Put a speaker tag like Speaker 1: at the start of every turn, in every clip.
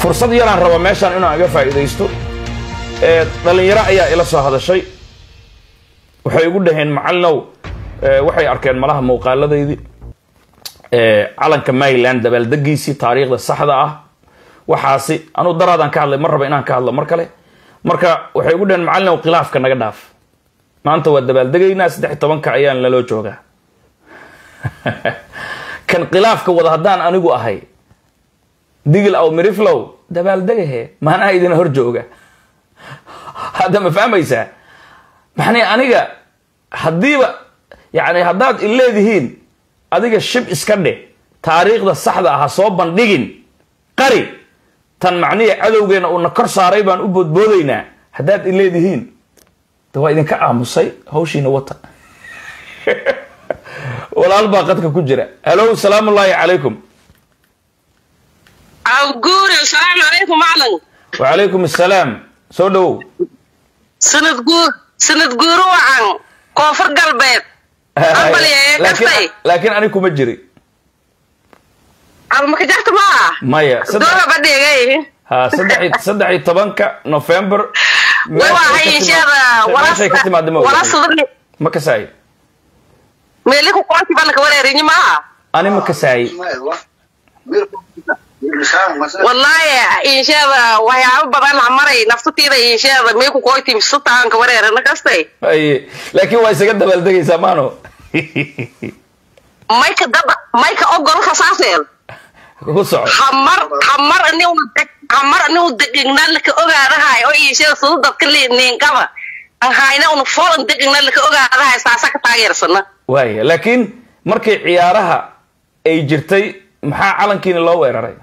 Speaker 1: fursad yaraan raba meeshaan inaan iga faa'iidaysto ee dhallinyaro ayaa ila soo hadashay waxay igu dhaheen macallinow ee, waxay arkeen malaha muuqaaladaydii ee, calanka maryland dabaaldegiisii taariikhda saxda ah waxaasi anuu daraadaan ka hadlay mar raba inaan ka hadlo mar kale marka waxay igu dhaheen macallinow khilaafka naga dhaaf maanta waa dabaaldegaynaa saddex iyo tobanka ayaan laloo joogaa kan khilaafka wada haddaan anigu ahay digil aw miriflow dabaaldegahe maanaha idin hor jooga hadda ma fahmaysaa maxnay aniga haddiiba yani haddaad i leedihiin adiga shib iska dheh taariikhda saxda ah ha soo bandhigin qari tan macnihi cadowgeena uuna kor saaray baan u boodboodaynaa haddaad i leedihiin de waa idinka aamusay hawshiina wata walaal baa qadka ku jira halo salaamu ullaahi calaykum
Speaker 2: awguure asalaamu calaykum macalin
Speaker 1: wacalaykum assalaam soo dhowow
Speaker 2: sanad guur sanad guuru wacan koonfur galbeed Ambaliye,
Speaker 1: laakiin
Speaker 2: kastay.
Speaker 1: laakiin ani kuma jiri
Speaker 2: almaka jarta maa
Speaker 1: maya saddex
Speaker 2: doola badhigay
Speaker 1: ha saddex iyo- saddex iyo tobanka november
Speaker 2: way waa haynsheeda
Speaker 1: meeshay ka timaada ma
Speaker 2: wala
Speaker 1: ogahay.
Speaker 2: sudani
Speaker 1: ma kasaayi
Speaker 2: meeli ku qoonti balka wareerinyi maa
Speaker 1: ani ma kasaayi
Speaker 2: wallaahi insheeda waxyaabo badan la maray naftatiida insheeda mee ku qoyti sutaanka wareerana kastay
Speaker 1: Aye. laakiin waa isaga dabaaldegaysaa maano
Speaker 2: mayka dada mayka ogol kasaaseel
Speaker 1: ku soco
Speaker 2: hamar hamar aniu hamar aniu degigna laka ogaadahay oo iishada sudu dadka niinkaba an hayna una folan degigna laka ogaadahay saasa ka taageersana
Speaker 1: waaya laakiin markii ciyaaraha ay jirtay maxaa calankiina loo weeraray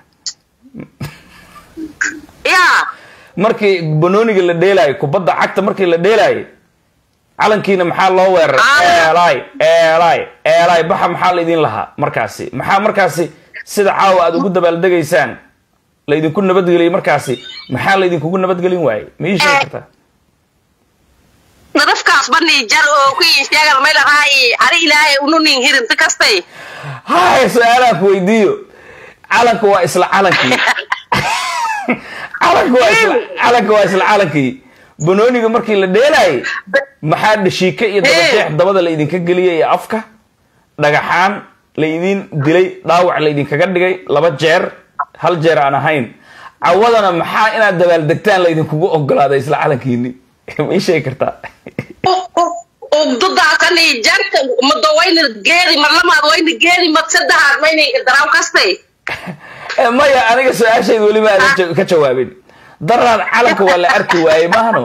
Speaker 2: yaa
Speaker 1: markii banooniga la dheelaayo kubadda cagta markii la dheelaayo calankiina maxaa loo weeraray
Speaker 2: Ah.
Speaker 1: eelay eelay eelay baxa maxaa laydin lahaa markaasi maxaa markaasi sida caawa aad ugu dabaaldegaysaan laydinku nabadgeliyey markaasi maxaa laydinkugu nabadgelin waayey ma ii sheegi kartaa
Speaker 2: nadafkaas bani jar oo ku iisheegada may lahaay ari ilaahay unu nin hirinta kastay
Speaker 1: hay su-aalaha ku weydiiyo calanka waa isla calankii calanka waa isla calanka waa isla calankii banooniga markii la dheelaayay maxaa dhashiike iyo dabajeex dabada laydinka geliyay iyo afka dhagaxaan laydin dilay dhaawac laydinkaga dhigay laba jeer hal jeer aan ahayn cawadana maxaa inaad dabaaldegtaan laydinkugu ogolaaday isla calankiini ma ii sheegi kartaa
Speaker 2: ugdudaasani jarka mado wayna geedi marlamaad wayna geedi mad saddexaad mayna daraaw kastay
Speaker 1: Eh, maya aniga su-aashayda weliba aadan ja- ka jawaabin daraan calanka waa la arki waayey maahno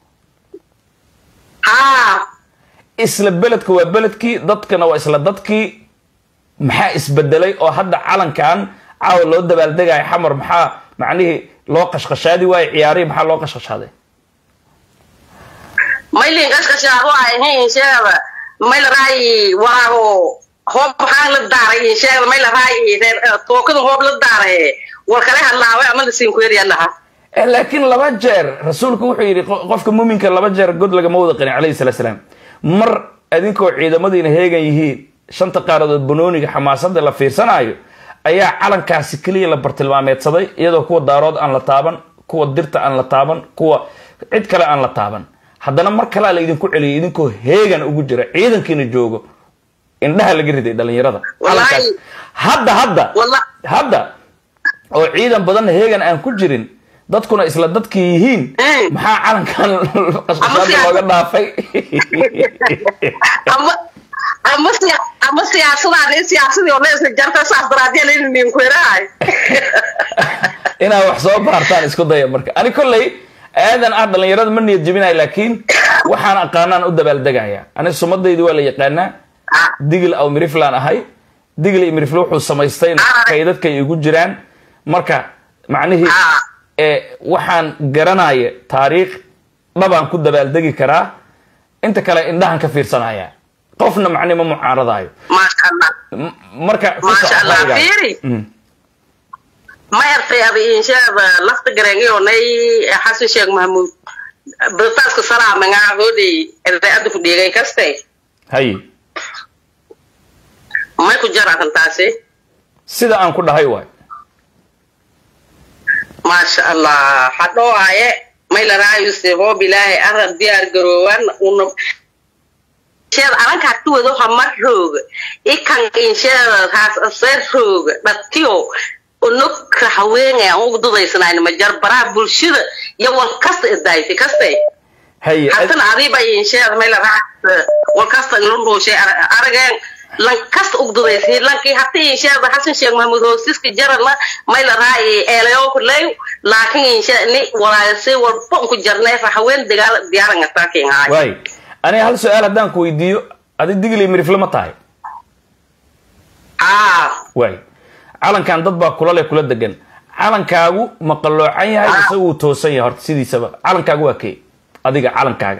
Speaker 2: haa
Speaker 1: isla beledka waa beledkii dadkana waa isla dadkii maxaa isbedelay oo hadda calankan caawa loo dabaaldegayo xamar maxaa macnihii loo qashqashaadi waayo ciyaarihii maxaa loo qashqashaaday
Speaker 2: maylin kashkashaado ahayn sheegada mayla raayi waraago hoob maxaa la daaray sheegada mayla raayi tookada hoob la daaray war kale hadlaaway ama lasiin ku yaryaa lahaa
Speaker 1: Eh, laakiin laba jeer rasuulku wuxuu yidhi qo- qofka muminka laba jeer god lagama wada qanin calayhi salatu salaam mar adinkoo ciidamadiina heegan yihiin shanta qaaradood banooniga xamaasada la fiirsanaayo ayaa calankaasi keliya la bartilmaameedsaday iyadoo kuwa daarood aan la taaban kuwa dirta aan la taaban kuwa cid kale aan la taaban haddana mar kalea laydinku celiyay idinkoo heegan ugu jira ciidankiina joogo indhaha laga riday dhalinyarada
Speaker 2: Wallaahi.
Speaker 1: calankaas hadda hadda
Speaker 2: Walla-
Speaker 1: hadda oo ciidan badanna heegan aan ku jirin dadkuna isla dadkii yihiin
Speaker 2: Mm.
Speaker 1: maxaa calankan qashqashaada
Speaker 2: siyaasad-
Speaker 1: looga dhaafay
Speaker 2: ama ama siya- ama siyaasadaan in siyaasadii oo leesla jarta saas daraadiyana in nin ku yarahay
Speaker 1: inaad wax soo baartaan isku daya marka ani kolley aadan ah dhalinyarada ma niyad jebinayo laakiin waxaan aqaanaan u dabaaldegaya ani sumadaydi waa la yaqaanaa digil aw miriflaan ahay digil iyo mirifle wuxuu samaystayna
Speaker 2: Ah.
Speaker 1: kaydadkay igu jiraan marka macnihii
Speaker 2: Ah.
Speaker 1: ee waxaan garanaya taariikh dhabaan ku dabaaldegi karaa inta kale indhahan ka fiirsanaya qofna macni ma mucaaradaayo
Speaker 2: maasha allah
Speaker 1: M- marka ku
Speaker 2: Masha
Speaker 1: soco
Speaker 2: Allah,
Speaker 1: ra'yigaaga.
Speaker 2: fiiri.
Speaker 1: Mm.
Speaker 2: ma yartay ada insheeda lafta garengiyo nay xasan sheekh mahmuud britaaska salaamengaa hoodey erdaada ku dhigay kaste
Speaker 1: hay
Speaker 2: may ku jaratan taasi
Speaker 1: sida aan ku dhahay waay
Speaker 2: maasha allah hadhooaye maylaraayuse hoob ilaahay arab diyaar garoowan una insheeda alanka hati wado hamar rooga ikan insheeda raas aseer rooga dhatiyo unugka haweenay aan ugu dudaysanayn majar baraha bulshada iyo wal kasta idaaytay kaste
Speaker 1: haye
Speaker 2: hatana adiiba insheeda maylaraay wal kasta ilundhuushay arageen lan kasta ugu dudaysay lankii hati insheeda xasan sheekh maxamuud hoosiska jarana maylaraay eelayo kuley laakiin insheeda ni walaayasay walba unku jarnay haween dagaal diyaaran ataakin haay
Speaker 1: waay aniga hal su-aal haddaan ku weydiiyo adi digli mirifle ma tahay
Speaker 2: aa
Speaker 1: waay calankan dad baa kula leh kula degan calankaagu ma qalloocan yahay mise wuu toosan yahay horta sidiisaba calankaagu waa kee adiga calankaaga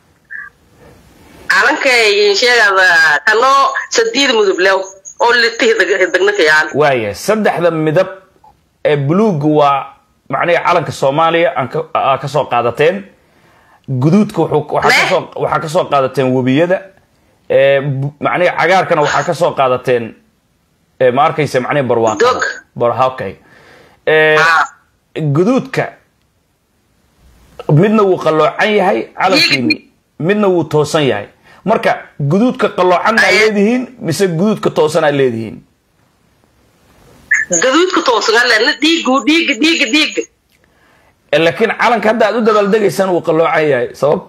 Speaker 2: calankay insheegada kanoo sadiid mudub lew oo litihi degnakayaan
Speaker 1: waaya saddexda midab ee buluugga waa macnihi calanka soomaaliya aan ka- aa ka soo qaadateen guduudka wuxuu- waxaa
Speaker 2: Me?
Speaker 1: kasoo waxaa ka soo qaadateen webiyada ee bu- macnihi cagaarkana waxaa ka soo qaadateen ee ma arkaysa macnihi barwaaqada
Speaker 2: Dog.
Speaker 1: bar okay ee
Speaker 2: Ah.
Speaker 1: guduudka midna wuu qalloocan yahay calankiini midna wuu toosan yahay marka guduudka qalloocan aa
Speaker 2: Aye.
Speaker 1: leedihiin mise guduudka toosan aa leedihiin
Speaker 2: gaduudka toosangalena dhiigu dhiiga dhiiga dhiiga
Speaker 1: Eh, laakiin calanka hadda aad u dabaaldegaysaan wuu qalloocan yahay sabab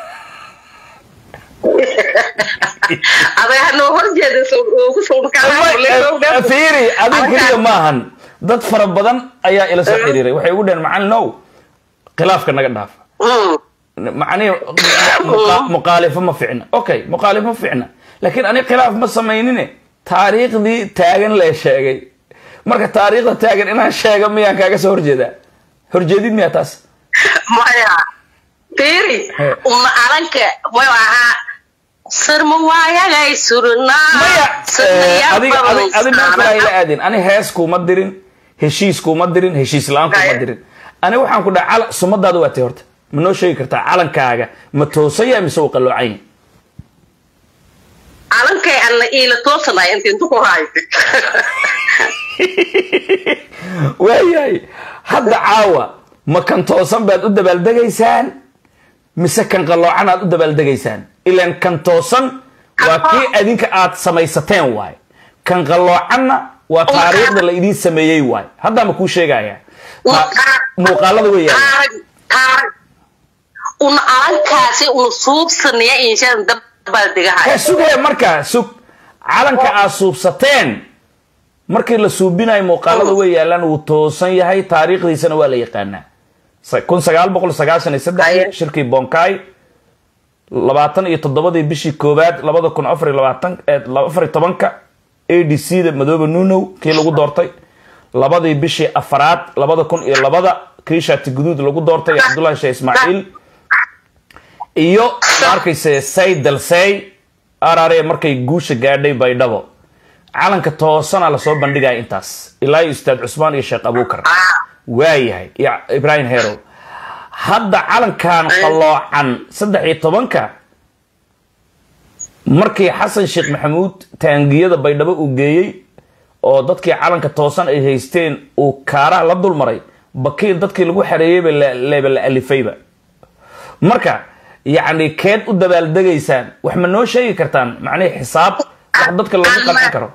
Speaker 2: aday hanoo horjeeda ku
Speaker 1: fiiri adiga keliya maahan dad fara badan ayaa ila soo xiriiray waxay ugu dhaheen macalin ow khilaafka naga dhaafa macnihi muqa- muqaalifo ma ficna okay muqaalifo ma ficna laakiin ani khilaaf ma samaynine taariikhdii taagan lee sheegay marka taariikhda taagan inaan sheega miyaan kaaga soo horjeedaa horjeedid miyaa taas
Speaker 2: maya fiiri
Speaker 1: He.
Speaker 2: uma alanka mayu ahaa sirma waayagay surnaa
Speaker 1: maya eh, adiga adi- adi meel kale hayla aadin ani hees kuuma dirin heshiis kuuma dirin heshiis la-aan kuuma
Speaker 2: Haya.
Speaker 1: dirin ani waxaan ku dhaha cala- sumadaada waa tay horta ma noo sheegi kartaa calankaaga ma toosan yahay mise uu qalloocan yahay
Speaker 2: alankay alla iila toosanay inta intu ku haysa
Speaker 1: waayahay hadda caawa ma kan toosan baad u dabaaldegaysaan mise kan qalloocan aad u dabaaldegaysaan ilaan kan toosan waa kii adinka aad samaysateen waay kan qalloocanna waa taariikhda la idiin sameeyey waay haddaa ma kuu sheegaya Ta- muuqaalada weeyaan
Speaker 2: taarag taarag una alankaasi una suubsanaya inshaan dabaaldegahay
Speaker 1: Hee, sug hee markaa sug calanka aad suubsateen markii la suubinayo muuqaalada way yaalaan wuu toosan yahay taariikhdiisana waa la yaqaanaa Sa- kun sagaal boqol sagaashan iyo saddex
Speaker 2: Haye.
Speaker 1: shirkii bonkai labaatan iyo toddobadii bishii koowaad labada kun afar iyo labaatan eh, afar iyo tobanka a d c da madoobe nunow kii lagu doortay labadii bishii afaraad labada kun iyo labada kii shaati guduud lagu doortay cabdullahi sheekh ismaaciil iyo ma arkayse say dalsey arare markay guusha gaadhay baydhabo calanka toosana lasoo bandhigaya intaas ilaa iyo ustaad cusmaan iyo sheekh abuukar waayahay iyo ibrahim herow hadda calankan qalloocan saddex iyo tobanka markii xasan sheekh maxamuud taangiyada baydhabo uu geeyey oo dadkii calanka toosan ay haysteen uu kaaraha la dulmaray bakiir dadkii lagu xareeyeyba la- leeba la alifayba marka yacni keed u dabaaldegaysaan wax ma noo sheegi kartaan macnihii xisaab wax dadka loogu qancin karo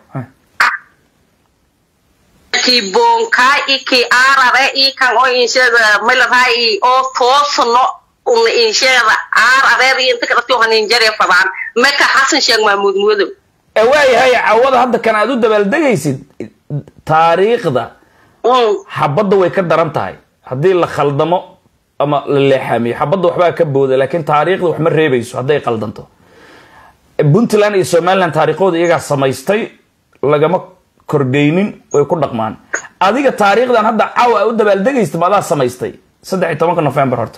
Speaker 2: kii bonkaa i kii aarare i kan oo insheeda malaraay oo toosano una insheeda aarareer iyo inta kadhati haninjare fadaan meka xasan sheeg mahmuud mudow
Speaker 1: ee waayahay cawada hadda kan aad u dabaaldegaysid taariikhda xabadda way ka daran tahay haddii la khaldamo ama la leexaamiyo xabadda waxbaa ka booda laakiin taariikhda wax ma reebayso hadday qaldanto puntland iyo somaliland taariikhooda iyagaa samaystay lagama kordhaynin way ku dhaqmaan adiga taariikhdan hadda caawa aa u dabaaldegaysid ma adaa samaystay saddex iyo tobanka november horta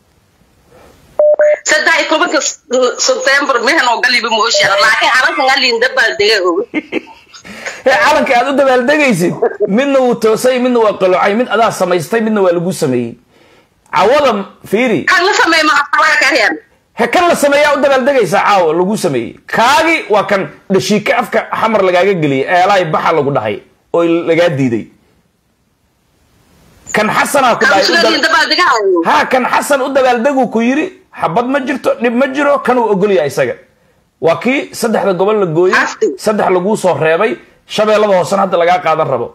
Speaker 2: saddex iyo tobanka september mehan oo galiba moosheeda laakiin alankan alin dabaaldega og
Speaker 1: hee calanka aad u dabaaldegaysid midna wuu toosay midna waa qaloocay mid adaa samaystay midna waa lagu sameeyey cawada fiiri
Speaker 2: kan la sameey maasalaga ka reer
Speaker 1: he kan la sameeyaa u dabaaldegaysaa caawa lagu sameeyey kaagi waa kan dhashiike afka xamar lagaaga geliyay eelahay baxa lagu dhahay oo lagaa diiday kan xasanaa ku dhahay u
Speaker 2: sugadii
Speaker 1: dab-
Speaker 2: dabaaldegahayo
Speaker 1: ha kan xasan u dabaaldegu ku yidhi xabad ma jirto dhib ma jiro kan uu ogol yahay isaga waa kii saddexda gobol la gooyey
Speaker 2: Xafti.
Speaker 1: saddex laguu soo reebay shabeellada hoosena hadda lagaa qaadan rabo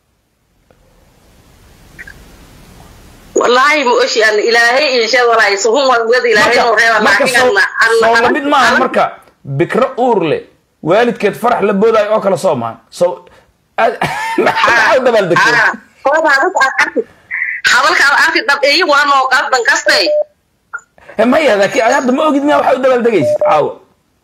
Speaker 2: wallaahi ma oshi an ilaahay insha walaahi suhun wad ilaahay noo reeba
Speaker 1: marka
Speaker 2: laakiin
Speaker 1: soo
Speaker 2: anna
Speaker 1: soo lamid maaha marka bikro uur leh waalidkeed farax la boodaayo oo kale soo maahan so maxaa u dabaaldegtay
Speaker 2: hadalkaad arki dhab iyo waa noo qaldan kastay
Speaker 1: Eh, maya laakiin ad hadda ma ogid miyaa waxaa u dabaaldegaysid caawa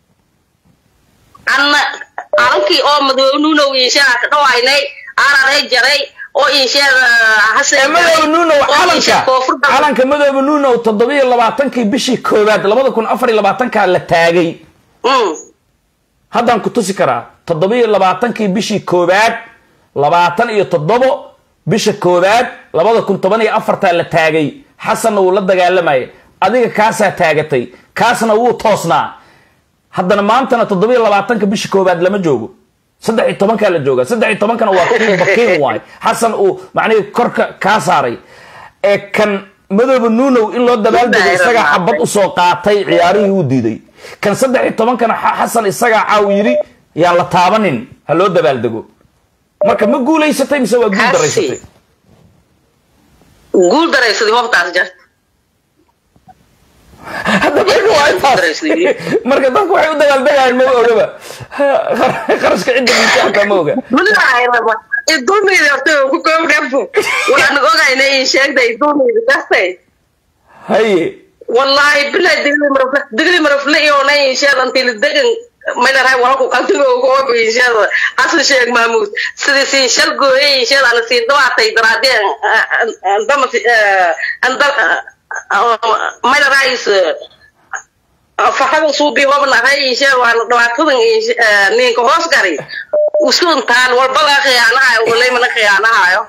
Speaker 2: anna arankii oo madoonuunow inshaa ka dhawaynay araray jaray oo insheeda hase
Speaker 1: Eh, madoobe nuunow calanka calanka madoobe nuunow toddobiyo labaatankii bishii koowaad labada kun afar iyo labaatankaa la taagay haddaan ku tusi karaa toddobiyo labaatankii bishii koowaad labaatan iyo toddobo bisha koowaad labada kun toban iyo afartaa la taagay xasanna wuu la dagaalamayay adiga kaasaa taagatay kaasna wuu toosnaa haddana maantana toddobiyo labaatanka bisha koowaad lama joogo saddex iyo tobankaa la jooga saddex iyo tobankana waa kii bakiin waay xasan uu macnihii korka kaa saaray ee kan madooba nuunow in loo dabaaldego isagaa xabad usoo qaatay ciyaarihii uu diiday kan saddex iyo tobankana xa- xasan isagaa caaw yidhi yaan la taabanin ha loo dabaaldego marka ma guulaysatay mise waa guul
Speaker 2: Hasi.
Speaker 1: daraysatay
Speaker 2: guul daraysadii hobtaas jarta
Speaker 1: hadda marka waa intaas marka dadku waxay u dabaaldegayaan ma ogaba qarashka cidda miisaanka ma oga
Speaker 2: idulmeyda horta ku koobdhabo waxaan ogayna in sheegda idulmeyda kastay
Speaker 1: haye
Speaker 2: wallahi bilaa digli marafle digli marafle iyoona insheeda antili degan maylaray walku qaldigo googo insheeda asan sheeg maamuud sidii siin shal gooye insheeda ana siin dhawaatay daraadeen andama maylarais faxada suubi hobnahay insheeda waana dhawaatadan ninka hoos gari usuuntaan walbada khiyaanahayo walaymana khiyaanahayo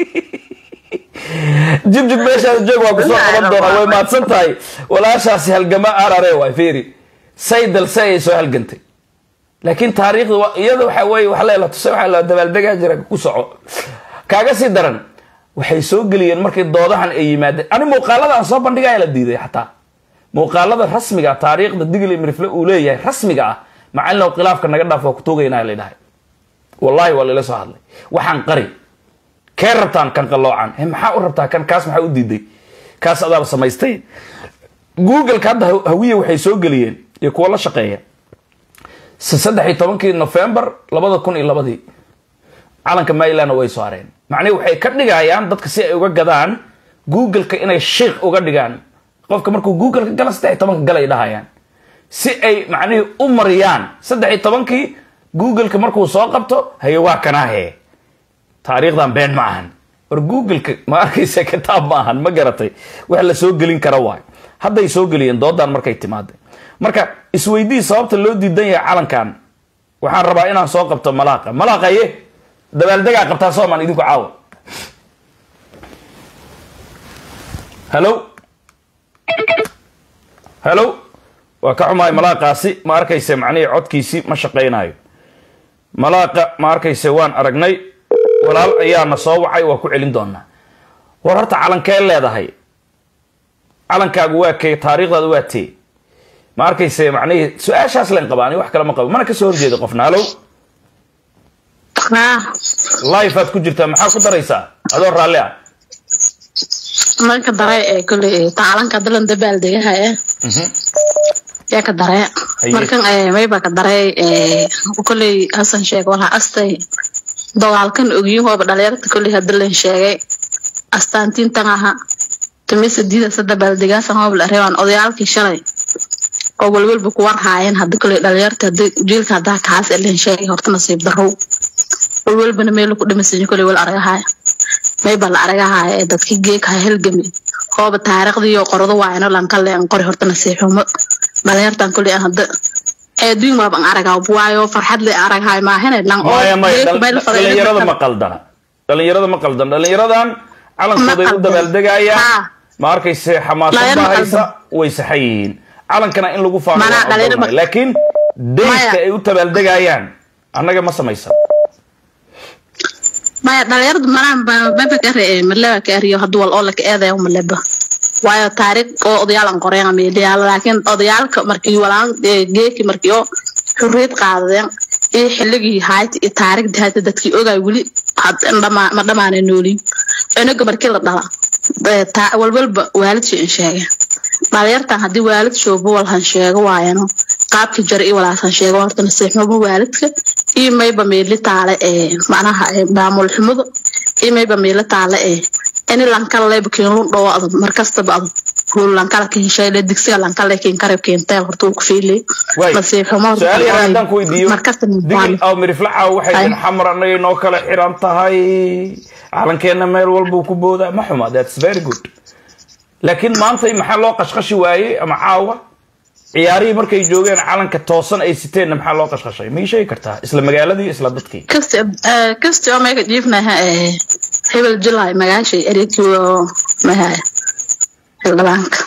Speaker 1: jibjib meeshaada joog waa kusoo qaban doonaa way mahadsan tahay walaashaasi halgama arare waay fiiri saydal se ayay soo halgantay laakiin taariikhda wa- iyada waxa weeye wax leela tusay waxaa la dabaaldegaa jira ku soco kaaga sii daran waxay soo geliyeen markay doodahan ay yimaadeen ani muuqaalada aan soo bandhigaya la diiday xataa muuqaalada rasmiga ah taariikhda digli mirifle uu leeyahay rasmiga ah macalinow khilaafka naga dhaaf waa ku tuugaynaa la dhahay wallahi waa lala soo hadlay waxaan qari kee rabtaan kan qalloocan he maxaa u rabtaa kan kaas maxaa u diiday kaas adaaba samaystay googleka hadda ha- hawiye waxay soo geliyeen iyo kuwa la shaqeeya s- saddex iyo tobankii november labada kun iyo labadii calanka marylandna way soo hareen macnihi waxay ka dhigayaan dadka si ay uga gadaan googleka inay shiik uga dhigaan qofka markuu googleka gala saddex iyo tobanka galay dhahayaan si ay macnihii u mariyaan saddex iyo tobankii googleka markuu soo qabto haye waa kanaahe taariikhdan been ma ahan war googleka ma arkaysa kitaab ma ahan ma garatay wax la soo gelin kara waay hadday soo geliyeen doodan markay timaada marka isweydii sababta loo diidan yahay calankan waxaan rabaa inaan soo qabto malaaqa malaaqaye dabaaldegaa qabtaa soomaan idinku caawa hello hello waa ka xumahay malaaqaasi ma arkayse macnihii codkiisii ma shaqaynayo malaaqa ma arkayse waan aragnay walaal ayaana soo wacay waa ku celin doonaa war horta calankee leedahay calankaagu waa kee taariikhdaadu waa tee ma arkayse macnihii su-aashaas leen qabaa ani wax kale ma qabo mana kasoo horjeeda qofna halow life aad ku jirtaa maxaa ku daraysaa adoo raalli ah
Speaker 3: marka dare ee kule taalanka dalan dabaaldegaha eh yaa ka dare
Speaker 1: Haye.
Speaker 3: markan ee mayba ka dare ee kuley hasan sheeg waxa astay dagaalkan ogyahooba dhalinyarta kuley hadalan sheegay astaantiintan aha tumisa diidasa dabaaldegaasan hoob la reebaan odayaalkii shalay oo walwalba ku warhaayeen hadda kuley dhalinyarta hadda jiilka haddaa kaas elan sheegay horta nasiib darow walwalbana meel ku dhimasanyo kuley wal aragahaaya mayba la aragahaaya ee dadkii geekaha helgami hooba taariikhdiiyo qorado waayno lankalle an qori horta nasiixumo dhalinyartan kuley aan hadda eeduin waaba an aragaa waayo farxad le aragahaay maahane lan oo
Speaker 1: maya maya
Speaker 3: geeka
Speaker 1: dhal-
Speaker 3: meel fadhiyo
Speaker 1: dhalinyarada ma qaldana dhalinyarada ma qaldana dhalinyaradan calankooday u
Speaker 3: qaldan.
Speaker 1: dabaaldegayaan
Speaker 3: Ha.
Speaker 1: ma arkayse xamaasad
Speaker 3: Dhalinyaro
Speaker 1: baa
Speaker 3: ma
Speaker 1: haysa way saxan yihiin calankana in lagu faano
Speaker 3: Mana
Speaker 1: waan
Speaker 3: dhalinyaro ma-
Speaker 1: ogolnahay. laakiin deyska
Speaker 3: Maya.
Speaker 1: ay u dabaaldegayaan annaga ma samaysan
Speaker 3: maya dhalinyarada malaan maba ka re maleba ka ariyo haduu wal oo laka eedayo maleba waayo taariikh oo odayaalan qoreen meediyaal laakiin odayaalka markii walaan geeki markii oo xurriyad qaadadeen iyo xilligii hayti iyo taariikhdii hayti dadkii ogaay weli ma dhamaanay nooliin cunuga markii la dhala walwalba waalidshi in sheege dhalinyartan haddii waalid shoobo walhan sheego waayano qaabkii jara iyo walaasan sheego horta nasiixnimo waalidka iyo mayba meeli taale ee macnaha maamul xumada iyo mayba meeli taale ee ini lankala leyba keenlun dhowo adad markastaba adad hul lankala kinshayle digsiga lankala keen karab keenteel horta uu ku fiilay nasiixnimo
Speaker 1: su-aal yar haddaan ku weydiiyo digil aw miriflaca waxay tin xamar annaga inoo kala xiran tahay calankeena meel walbuu ku boodaa ma xuma that's very good laakiin maantay maxaa loo qashqashi waayey ama caawa ciyaarihii markay joogeen calanka toosan ay siteenna maxaa loo qashqashay ma ii sheegi kartaa isla magaaladii isla dadkii
Speaker 3: kasti oo mayga jiifnaha hebel julay magaashay erekiyo mahaya xildhibaanka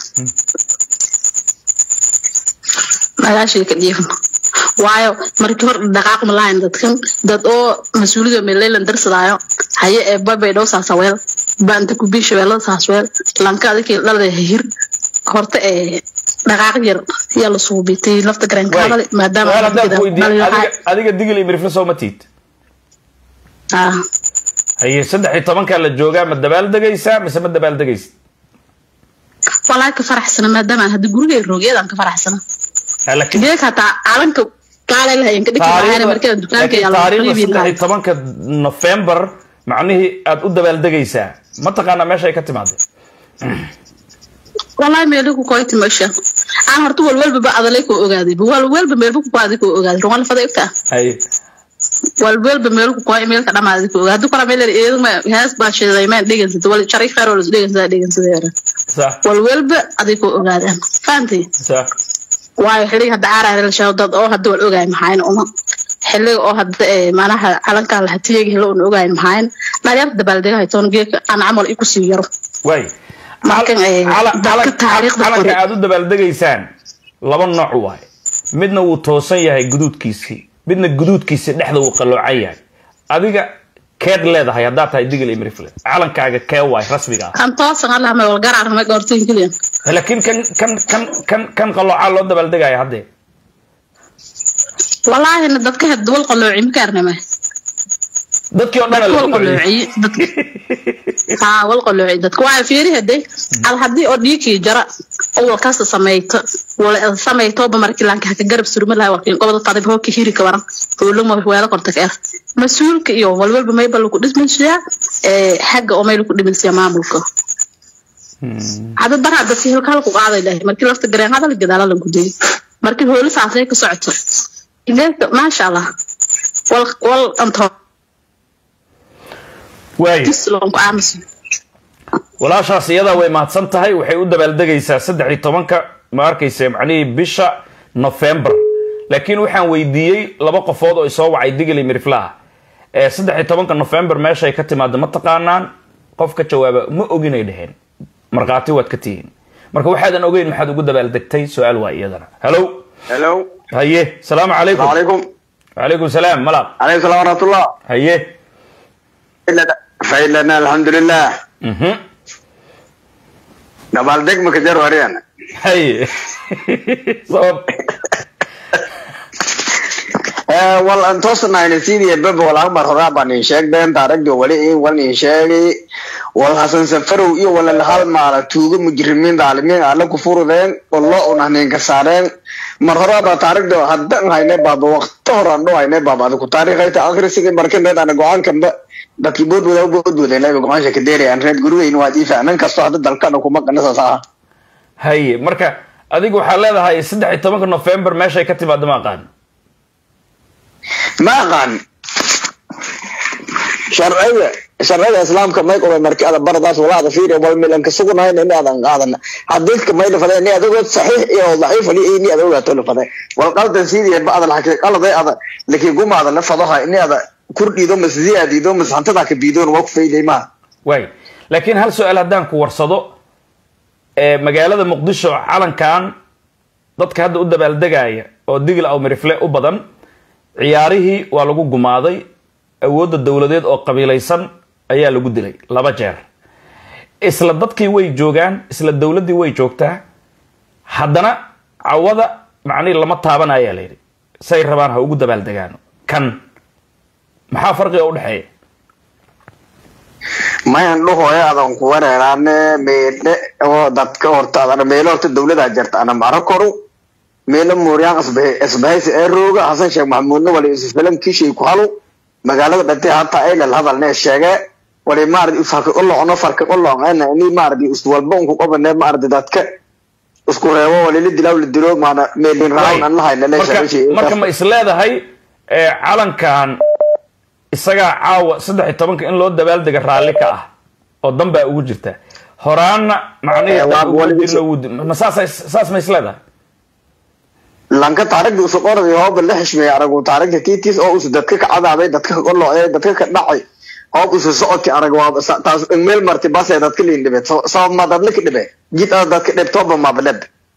Speaker 3: magaashay ka jiifna waayo markii hor dhaqaaq malahayn dadkan dad oo mas-uuliyada meeleylan darsadaayo haye ee babay dhow saasaweel baanta kubii shabeellada saasweel lanka adikii dhalada hir horta ee dhaqaaq yar yaa la suubitay lafta garankaadale maadaama
Speaker 1: adiga digil iyo mirifle soo ma tiid
Speaker 3: ah
Speaker 1: haye saddex iyo tobankaa la joogaa ma dabaal degaysaa mise ma dabaal degaysid
Speaker 3: walaa ka faraxsana maadaama hadda gurigay roogyadan ka faraxsana
Speaker 1: laakiin
Speaker 3: geek hataa calanka kaalay lahayn ka dhigi lahayn markada dukaanka
Speaker 1: laakiin
Speaker 3: yaa la
Speaker 1: taariikhda
Speaker 3: qiibi
Speaker 1: saddex
Speaker 3: lahayn
Speaker 1: iyo tobanka nofembar macnihii aad u dabaaldegaysaa ma taqaanaa meesha ay ka timaadeen
Speaker 3: wallahi meelu ku koyti masha aan horta walwalba ba adalay koo ogaaday walwalba meelba ku koaday koo ogaaday rumal fada igta
Speaker 1: haye
Speaker 3: walwalba meelu ku koy meelka dhamaaday koo ogaaday kora meel eedu ma hees baa sheeday ma dhegansada wal sharay khayr wala dhegansada dhegansada
Speaker 1: sax
Speaker 3: walwalba aday koo ogaadaan fahamtay
Speaker 1: sax
Speaker 3: waayo xilliga hadda caaraar la sheego dad oo hadda wal ogaay maxayn uma xilliga oo hadda ee manaha calanka la hatiyeega helo un ogaay maxayn dhalinyarta dabaaldega haytoon geeka aan camal iku sii yaro
Speaker 1: waay
Speaker 3: Markan, eh,
Speaker 1: Cala-
Speaker 3: dadka
Speaker 1: cala-
Speaker 3: taariikhda
Speaker 1: calanka
Speaker 3: qoray.
Speaker 1: aad u dabaaldegaysaan laba nooc waaye midna wuu toosan yahay guduudkiisii midna guduudkiisii dhexda wuu qalloocan yahay adiga keed leedahay haddaad tahay digil iyo mirifle calankaaga kee waay rasmiga ah
Speaker 3: kan toosan allah ma wal garaar ma goortiin kaliyan
Speaker 1: laakiin kan kan kan kan kan qalloocaa loo dabaaldegaya haddee
Speaker 3: wallaahi dadka had wal qalooci ma kaarnama
Speaker 1: dadkii oo dhan
Speaker 3: wal qalooci dadka ha wal qalooci dadka waa fiiri hade al hadii oo dhiikii jara oo wal kasta sameeyto wal sameeyto ba markii laanka ka garab surma laha wakiin qobada qadib hoo ka hiri ka waran oo ma weela qorta ka mas-uulka iyo walwalba may bal ku dhismaysaa ee xagga oo meel ku dhimaysaa maamulka hada dar hadda si halka ku qaaday lahay markii lafta gareen hadal gadaala la gudey markii hooli saasay ka socoto ileeka maasha allah wal wal anto
Speaker 1: waay
Speaker 3: islon ku aamusan
Speaker 1: walaashaas iyadaa way mahadsan tahay waxay u dabaaldegaysaa saddex iyo tobanka ma arkaysa macnihii bisha november laakiin waxaan weydiiyey laba qofood oo isoo wacay digil iyo miriflaha ee saddex iyo tobanka november meeshay ka timaado ma taqaanaan qof ka jawaaba ma oginay dheheen markhaati waad ka tihiin marka waxaadan ogeyn maxaad ugu dabaaldegtay su-aal waa iyadana hello
Speaker 4: hello
Speaker 1: haye salaamu calaykum
Speaker 4: calaykum
Speaker 1: calaykum salaam malaq
Speaker 4: calaykum salaam waraxmatullah
Speaker 1: haye
Speaker 4: faylana alxamdulilah
Speaker 1: mhm
Speaker 4: dabaaldeg maka jar wariyana
Speaker 1: haye sabab
Speaker 4: wal an toosnayna sidii baba wal akbar horaa baan in sheegdeen taarigda wali in wal in sheegi wal hasan safarow iyo wala hal maala tuugo mujrimiin daalimiin alla ku furudeen wallo unahnin ka saareen mar horaa baa taarigda haddan hayne baaba waqti horaan dho hayne baaba adigu taariikhayta akhrisiga markaneed ana go-aankanba dadkii boodbooda boodboodeen ayba go-aansha ka deerayaan reer gurigeyn waa diifa nin kastoo hadda dalkana kuma qanasaas ah
Speaker 1: haye marka adigu waxaa leedahay saddex iyo tobanka november meeshay ka timaado ma aqaan
Speaker 4: ma aqaan sharciga sharciga islaamka may qaba markii ada baradaas walaada fiiri wal milan ka sugunayn in aadan qaadan hadiidka may dhafadee ni adigoo saxiix iyo daciif ali ni ada ogaato dhafadee wal qaldan sidii ba ada laxakay qaladay ada laakiin gumaada la fadaha in ada kurdhiido mas ziyaadido mas hantada ka biidoon waa ku fayday ma
Speaker 1: waay laakiin hal su-aal haddaan ku warsado ee magaalada muqdisho calankan dadka hadda u dabaaldegaya oo digil aw mirifle u badan ciyaarihii waa lagu gumaaday awoodda dowladeed oo qabiilaysan ayaa lagu dilay laba jeer isla dadkii way joogaan isla dowladdii way joogtaa haddana cawada macnihii lama taabanayaa la yidhi say rabaan ha ugu dabaaldegaano kan maxaa farqiga u dhexeeya
Speaker 4: mayan dhuhoya adan ku wareeraane meele oo dadka horta adana meelo horta dawlada jirta ana maro koru meelo mooryaan isbahaysi ee rooga hasan sheekh maxamuudna wali isfilan kishii ku halu magaalada dhantay hata ay lal hadalne sheege wali maardi farka u locno farka u locno ni maardi is walba unku qabane maardi dadka isku reebo wali la dilaaw la dilo maana meelin raawn an lahayna le
Speaker 1: marka marka ma isleedahay ee calankan isagaa caawa saddex iyo tobanka in loo dabaaldega raalli ka ah oo dan baa ugu jirta horaanna macnihii
Speaker 4: Eh,
Speaker 1: dan
Speaker 4: waa-
Speaker 1: ugu
Speaker 4: wali-
Speaker 1: dilna wuu di- ma saas saas ma isleedahay
Speaker 4: lanka taarigda usu qorday hooba la xishmeeyay aragu taarigda tiitis oo usu dadka ka cadaabay dadka ka qolocday dadka ka dhacay hoob usu socodkii arag waa sa- taas meel marti basee dadka liin dhibe sabab ma dadla ka dhibe jid ada dadka dhibtooba mabaleb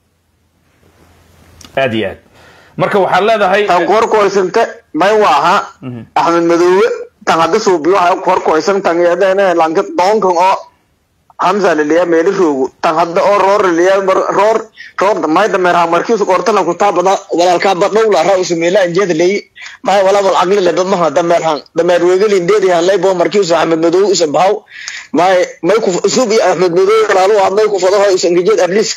Speaker 1: aad iyo aad marka waxaad leedahay
Speaker 4: tan kor koysante may waaha axmed madoobe tan hadda suubiyo waxa kor koysan tan yadene lanka doonkan oo hamza liliya meeli roogu tan hadda oo roor liliya roor roor may dameer ha markiisu qortana ku taabada walaalkaa badhow la raa usu meela anjeeda leeyi may wala wal aqli le dad maha dameer han dameer weegeli indeedi han lay bo markiisu axmed madoobe usan bahaw may may ku suubi axmed madoobe walaalu ah may ku fado hay usan gejeed arliska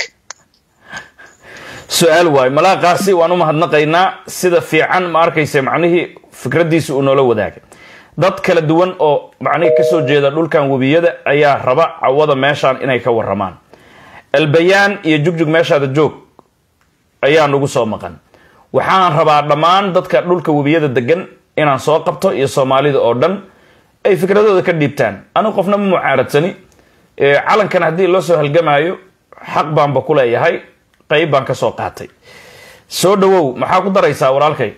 Speaker 1: su-aal waayo malaaqaasi waan u mahadnaqaynaa sida fiican ma arkaysa macnihii fikraddiisa uu noola wadaagay dad kala duwan oo macnihii kasoo jeeda dhulkan webiyada ayaa raba cawada meeshaan inay ka waramaan albayaan iyo jugjug meeshaada joog ayaa nagu soo maqan waxaan rabaa dhammaan dadka dhulka webiyada degan inaan soo qabto iyo soomaalida oo dhan ay fikradooda ka dhiibtaan anigu qofna ma mucaaradsani ee calankan haddii loo soo halgamaayo xaq baanba ku leeyahay qayb baan ka soo qaatay soo dhawow maxaa ku daraysaa walaalkay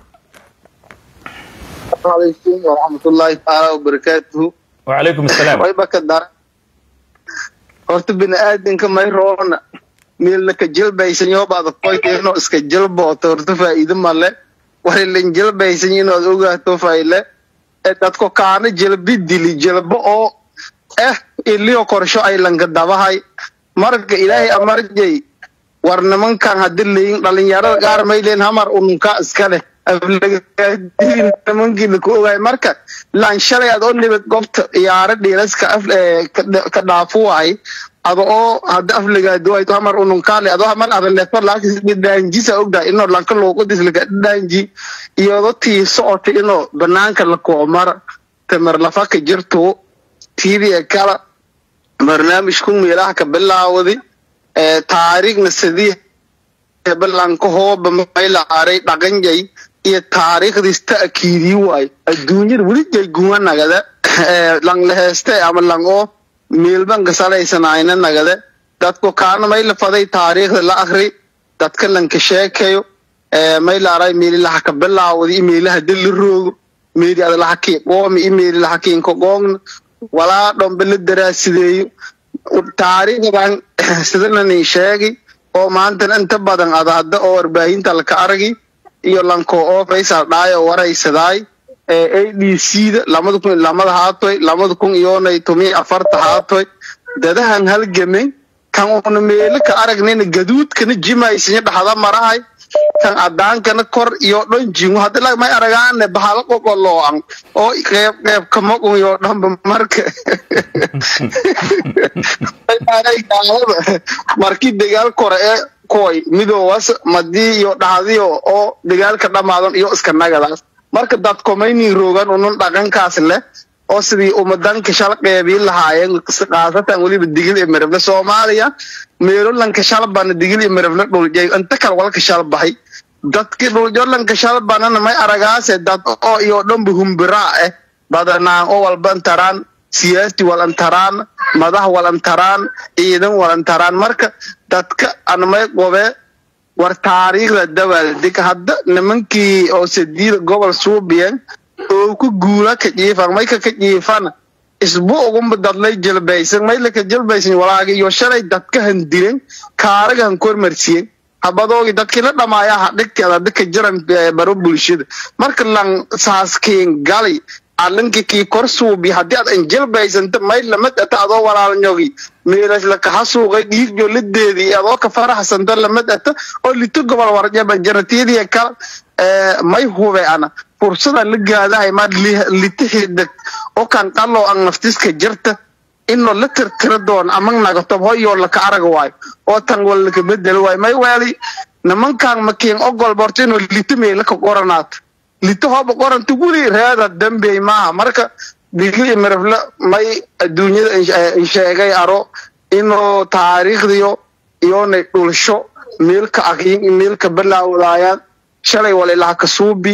Speaker 5: عليكم ورحمة الله تعالى وبركاته
Speaker 1: wacalaykum assalaam
Speaker 5: way baka dar horta bini aadamka may roona meelna ka jilbaysan yoo baad qoyta inuu iska jilbooto horta faa'iido male walilan jilbaysan inaad ogaato fayle ee dadko kaana jilbi dili jilbo oo eh iliyo korsho ay lanka dabahay marka ilaahay amarjay war nimankan haddi leyin dhalinyarada qaar may leen hamar ununka iska leh aflagaadin nimankiina ku ogaay marka laan shalay aad oo nibad goobta ciyaaro dhiilaska af ee, ka dha- ka dhaafu waay ado oo hadda aflagaado wayto hamar ununkaale adoo hamar adaleeto laakisdhaanjisa ogdahay inoo lanka luuqadis laga dhaanji iyado tii socota inoo banaanka la koomar tamar lafa ka jirto tiidiya kala barnaamijku meelaha ka bilaawday ee taariikhna sidii balanka hooba maylaaray dhaqanjay iyo taariikhdiis ta'kiidii waay adduunyada weli jay guwa nagada ee lang laheeste ama lang oo meelbanka salaysanayna nagade dadku kaana mayla faday taariikhda la akri dadka lanka sheekayo ee maylaaray meelilaha ka bilaawday iyo meelaha dili roogo meeli adalaha kii qoomi iyo meelilaha kiinka qoogna walaa dhombe la daraasideeyo taariikhdan sidana nin sheegi oo maantana inta badan ada hadda oo warbaahinta laka aragi iyo lanko oo faysal dhaayo waraysadaay ee a d c da lamada kun iyo lamada haatoy lamada kun iyonay tumi afarta haatoy dadahan halgamay kan una meelo ka aragnayna gaduudkana jimaysanya dhaxda marahay kan adaankana kor iyo dhan jingo hadda la may aragaane bahalo qoqoloocan oo qeyb qeyb kamagun iyo dhanba marka markii dagaal kore ee koy midoowas madii iyo dhacdiyo oo dagaalka dhammaadan iyo iska nagadaas marka dadkomaynin roogan unun dhaqankaas leh oo sidii umadanka shal qeybiin lahaayeen khaasatan weliba digil iyo mirable soomaaliya meelolanka shalbana digil iyo mirable dhuljay inta kale walka shalbahay dadki dhuljolanka shalbanana may aragaase dad oo iyo dhanba humbiraa eh badanaan oo walban taraan siyaasi walantaraan madax walantaraan ciidan walantaraan marka dadka anmay qobe war taariikhda dabaaldeg hadda nimankii oo sadiida gobol suubiyen oo ku guula ka jiifan mayka ka jiifana isbu ugunba dadlay jilbaysan maylaka jilbaysan walaagi iyo shalay dadka handiren kaaraga han kormarsiyen habadoogi dadkii la dhamaaya ha dhigteeda dadka jiran eh, baro bulshada marka lan saaskeen gali alinki kii kor suubi haddii aad anjilbaysanta may lamad ata adoo walaalnyogi meelas lakaha suuqay dhiigjo lideedii adoo ka faraxsanta lamad ata oo lito gobol warjaba jaratiyadii kala may hube ana fursada la gaadahay ma lita hidag oo kan qalo an naftiska jirta inoo la tirtira doon amag nagatob hoyoo laka arag waayo oo tan wal laka bedel waayo may waali nimankan makiin ogol borto inuu lita meelaka qoranaato lita hooba qoranta weli reeda dambey maaha marka digli mirafle may adduunyada insheegay aro inuu taariikhdiyo iyoonay dhulsho meelka aqyin meelka balaawadaayaan shalay walilaha kasuubi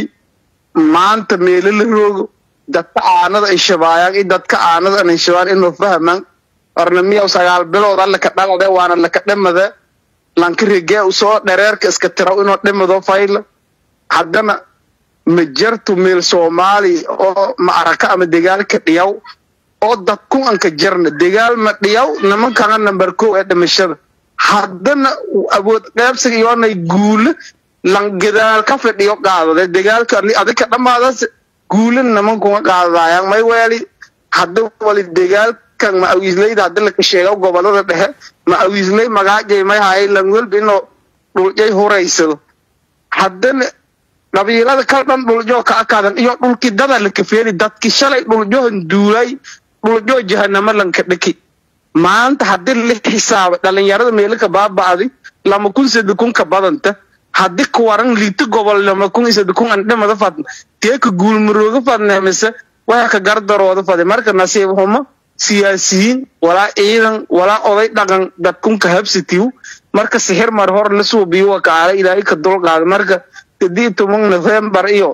Speaker 5: maanta meelo la roogo dadka aanada ay shabaayaan i dadka aanada anay shabaan inuu fahmaan warna miyaw sagaal bilood alla ka dhalade waana laka dhimade lankarigee usoo dhareerka iska tiraw inuu dhimado fayla haddana ma jartu meel soomaali oo maaraka ama dagaalka dhiyaw oo dadku anka jarna dagaal ma dhiyaw nimankana number kow ee dhimashada haddana awood qaybsiga iyoonay guule lan gadaal ka fidhiyo qaadade dagaalka adika dhamaadas guule nimankuma qaadadaayaan may weeli hadda wali dagaalkan ma awiisleyda haddi laka sheega gobolada dhexe ma awiisley magaajay may haay lan welba inuu dhuljay huraysado haddana qabiilada kal dhan dhuljo ka akaadan iyo dhulki dada la kafeeni dadki shalay dhuljohan duulay dhuljo jahanamo lanka dhaki maanta haddii la xisaaba dhalinyarada meelaka baaba'di lama kun sadi kun ka badanta haddii kuwaran liita gobol lama kun isadi kun an dhimada fadna teeka guulmarooga fadna mise waxa ka gardarooda fade marka nasiib xumo siyaasiyiin walaa ciidan walaa oday dhaqan dadkunka habsitiw marka sixir mar hor la suubiyo wakaala ilaahay ka dulqaada marka kadii toban november iyo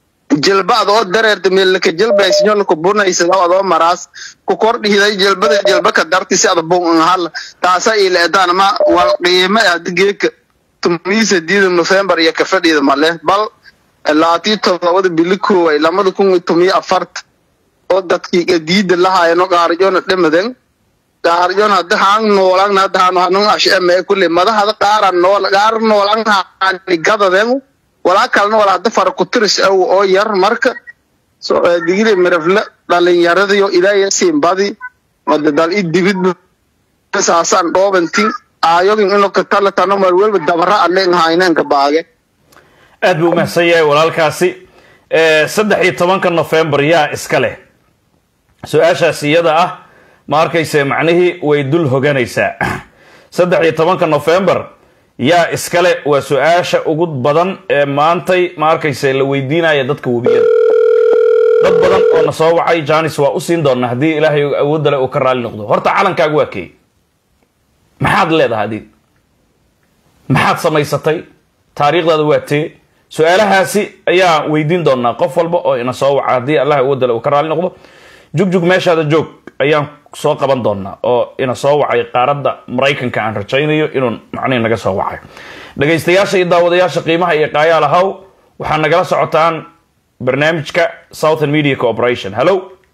Speaker 5: jilbaad oo dareerta meelaka jilbaysinyo laka bunaysada adoo maraas ku kor dhihiday jilbada jilba ka darti si ada bun hal taasa ila etaan ma wal qiime hadi geeka tumiisa diida november iyo ka fadhiida male bal laatii todobada bili kooway lamada kun iyo tomiyo afarta oo dadkii diida lahaayano qaarjona dhimaden qaarjon hadda haan noolan hadda haan hanun asheme kulle madahada qaara nool qaar noolan haani gadaden walaa kalena wala hadda fara kutiris aw oo yar marka digiri mirafle dhalinyaradiyo ilaahay siinbadi madadal i dibid saasaan dhoobantin aayogin ino katala tano mar welba dabara alen hayneenka baage
Speaker 1: aad buu umahsan yahay walaalkaasi saddex iyo tobanka november yaa iska leh su-aashaas iyada ah ma arkayse macnihii way dul hoganaysaa saddex iyo tobanka november yaa iskale waa su-aasha ugu badan ee maantay ma arkayse la weydiinaya dadka webiyada dad badan oo na soo wacay janis waa u siin doonaa haddii ilaahay awoodale uu ka raali noqdo horta calankaagu waa keey maxaad leedahay adiid maxaad samaysatay taariikhdaada waa tee su-aalahaasi ayaa weydiin doonaa qof walba oo ina soo waca haddii allah awoodale uu ka raali noqdo jugjug meeshaada joog ayaan soo qaban doonaa oo ina soo wacay qaaradda maraykanka aan rajaynayo inuu macnihi naga soo wacay dhagaystayaasha iyo daawadayaasha qiimaha iyo qaayaal ahaw waxaa nagala socotaan barnaamijka southern media corporation hallo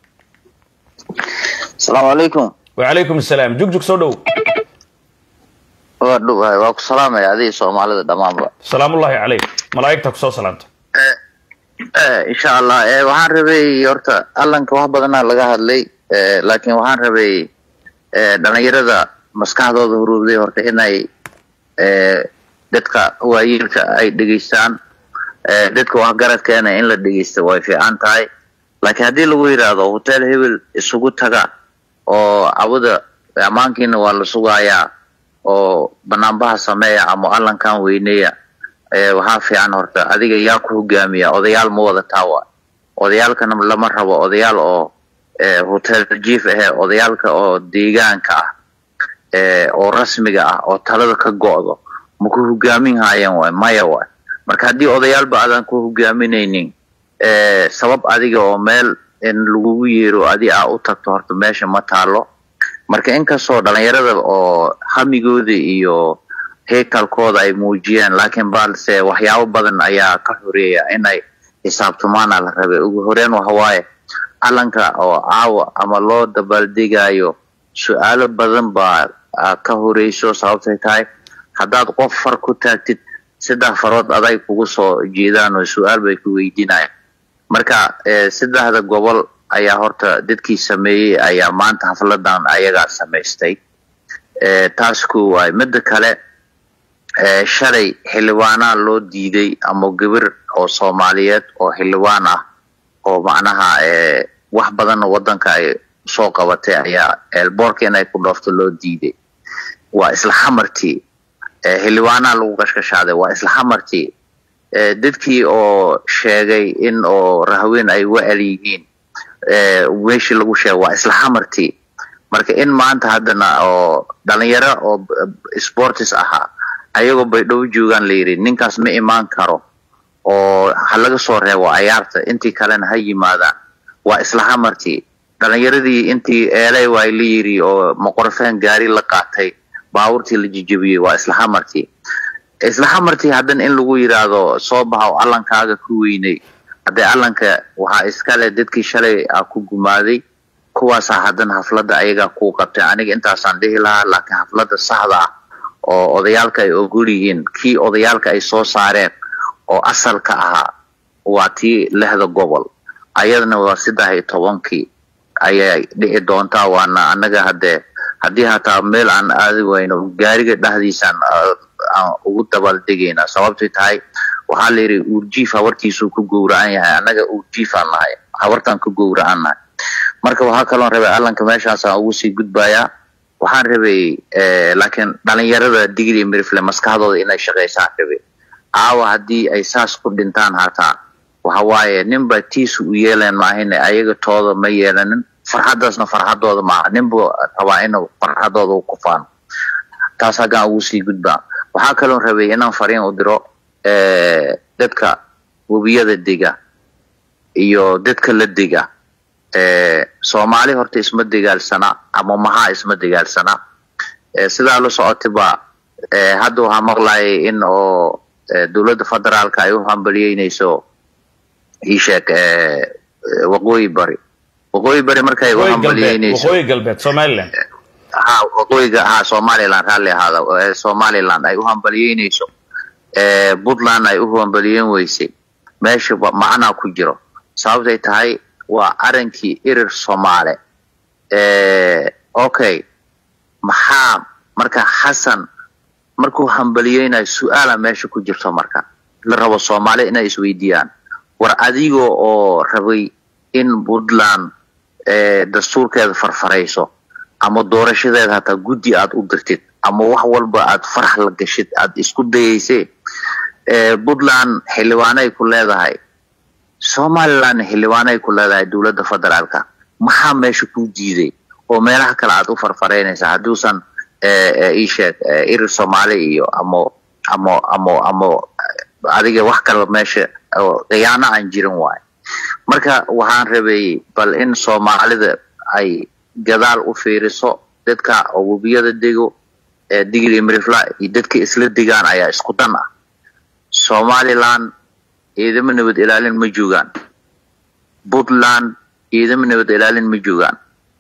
Speaker 6: asalaamu calaykum
Speaker 1: wacalaykum asalaam jugjug soo dhow
Speaker 6: waa dhuwahay waa ku salaamaya adiga soomaalida dhammaanba
Speaker 1: salaamullahi calayk malaa'igta kusoo salaamta
Speaker 6: insha allah waxaan rabay horta allanka wax badanaa laga hadlay laakiin waxaan rabay dhalinyarada maskaxdooda huruubday horta inay dadka waayeelka ay dhegeystaan dadka waxgaradkeena in la dhegeysta way fiican tahay laakiin haddii lagu yidhaahdo hotel hebel isugu taga oo cawada ammaankiina waa la sugayaa oo banaanbaha sameeya ama allankan weyneeya waxaa fiican horta adiga yaa ku hogaamiya odayaal ma wada taawa odayaalkana lama rabo odayaal oo hotel jief ahe odayaalka oo deegaanka ah oo rasmiga ah oo talada ka go'do ma ku hogaamin haayeen waay maya waay marka haddii odayaalba aadan ku hogaaminaynin sabab adiga oo meel in lagugu yeero adi aa u tagto horta meesha ma taalo marka inkastoo dhalinyarada oo hamigooda iyo heekalkooda ay muujiyeen laakiin balse waxyaabo badan ayaa ka horeeya inay xisaabtumaana la rabay ugu horeen waxawaaye calanka oo caawa ama loo dabaaldegayo su-aalo badan baa ka horeyso sababtay tahay haddaad qof far ku taagtid saddex farood aday kugu soo jeedaan oo su-aal bay ku weydiinayaan marka eh, saddexda gobol ayaa horta dadkii sameeyey ayaa maanta xafladan ayagaa samaystay Eh, taas ku waay midda kale eh, shalay xildhibaanaa loo diiday ama gabir oo soomaaliyeed oo xildhibaan ah oo macnaha eh, wax badanna wadanka ay soo qabatay ayaa eelboorka inay ku dhoofto loo diiday waa isla xamartii eh, xildhibaanaa lagu kashkashaaday waa isla xamartii eh, dadkii oo sheegay in oo rahweyn ay wa'al yihiin eh, meeshii lagu sheegay waa isla xamartii marka in maanta haddana oo dhalinyaro oo b- sportis ahaa ayagoo baydhabo joogaan la yidhi ninkaas ma imaan karo oo ha laga soo reebo ayaarta intii kalena ha yimaadaan waa isla hamartii dhalinyaradii intii eelay waa la yidhi oo maqorfeen gaari la qaatay baabuurtii la jijabiyey waa isla hamartii isla hamartii haddana in lagu yidhaahdo soo baxa allankaaga ku weynay haddee allanka waxaa iskale dadkii shalay a ku gumaaday kuwaasaa haddana hafladda ayagaa kuu qabtay aniga intaasaan dhihi lahaa laakiin hafladda saxda ah oo odayaalka ay ogol yihiin kii odayaalka ay soo saareen oo asalka ahaa waa tii lixda gobol ayadana waa saddex iyo tobankii ayay dhici doontaa waana anaga haddee haddii hataa meel aan aadi wayno gaariga dhexdiisaan ah, aan ugu dabaaldegaynaa sababtay tahay waxaa la yidhi uurjiif habartiisuu ku gowracan yahay annaga uurjiifaan nahay habartaan ku gowracan nahay marka waxaa kaloon rabay allanka meeshaasaan ugu sii gudbayaa waxaan rabay eh, laakiin dhalinyarada digri iyo mirifle maskaxdooda inay shaqaysaan rabay caawa haddii ay saas ku dhintaan hataa waxa waaye ninba tiisu u yeeleen maahine ayaga tooda ma yeelanin farxaddaasna farxadooda maaha ninbu rabaa inuu farxadooda u kufaano taas haggaan ugu sii gudbaa waxaa kaloon rabay inaan fariin u diro eh, dadka webiyada dega iyo dadka la dega eh, soomaali horta isma dagaalsana ama mahaa isma dagaalsana eh, sidaa la socotayba eh, hadda waxaa maqlayay in oo eh, dowladda federaalka ay u hambaliyeynayso ii sheeg eh, eh, waqooyi bari waqooyi bari markay u
Speaker 1: waqooyi galbeed
Speaker 6: hambaliyeynayso
Speaker 1: waqooyi galbeed somaliland
Speaker 6: ha waqooyiga ha somaliland raalli ahaada ee somaliland ay u hambaliyeynayso ee puntland ay u hambaliyeyn weysay meesha ba- macnaa ku jiro sababtay tahay waa arankii irir soomaale ee okay maxaa marka xasan markuu hambaliyeynayo su-aala meesha ku jirto marka la rabo soomaali inay isweydiiyaan war adiga oo rabay in puntland ee dastuurkeeda farfarayso ama doorashadeeda hataa guddi aad u dirtid ama wax walba aad farax la gashid aad isku dayeysee ee puntland xildhibaanay ku leedahay somaliland xildhibaanay ku leedahay dowladda federaalka maxaa meesha ku diiday oo meelaha kale aad u farfaraynaysa hadduusan ee, ee, ii sheeg ee, irir soomaali iyo amo amo amo amo adiga wax kale meesha oo khiyaano aan jirin waayo marka waxaan rabay bal in soomaalida ay gadaal u fiiriso dadka oo webiyada dego ee digli mirifla iyo dadka isla degaan ayaa isku dan ah somaliland ciidamo nabad ilaalin ma joogaan puntland ciidamo nabad ilaalin ma joogaan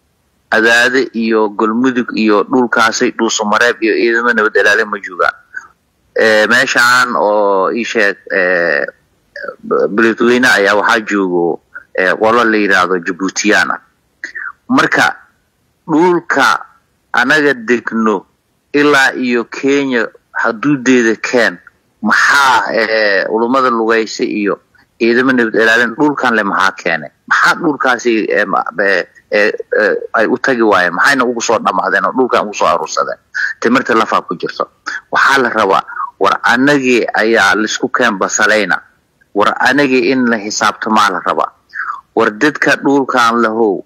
Speaker 6: adaade iyo galmudug iyo dhulkaasay dhuusamareeb iyo ciidamo nabad ilaalin ma joogaan Eh, meeshaan oo ii sheeg eh, beledweyne ayaa waxaa joogo eh, qolo la yidhaahdo jabuutiyaan ah marka dhulka anaga degno ilaa iyo kenya xuduudeeda keen maxaa eh, culummada lugaysa iyo ciidamo nabad ilaalin dhulkan le maxaa keenay maxaa dhulkaasi eh, ma- eh, eh, eh, ay u tagi waayeen maxayna ugu soo dhamaadeen oo dhulkan ugu soo aruursadeen timirta lafaa ku jirto waxaa la rabaa war anagii ayaa laisku keen basalayna war anagii in la xisaabtamaa la rabaa war dadka dhulkan lahow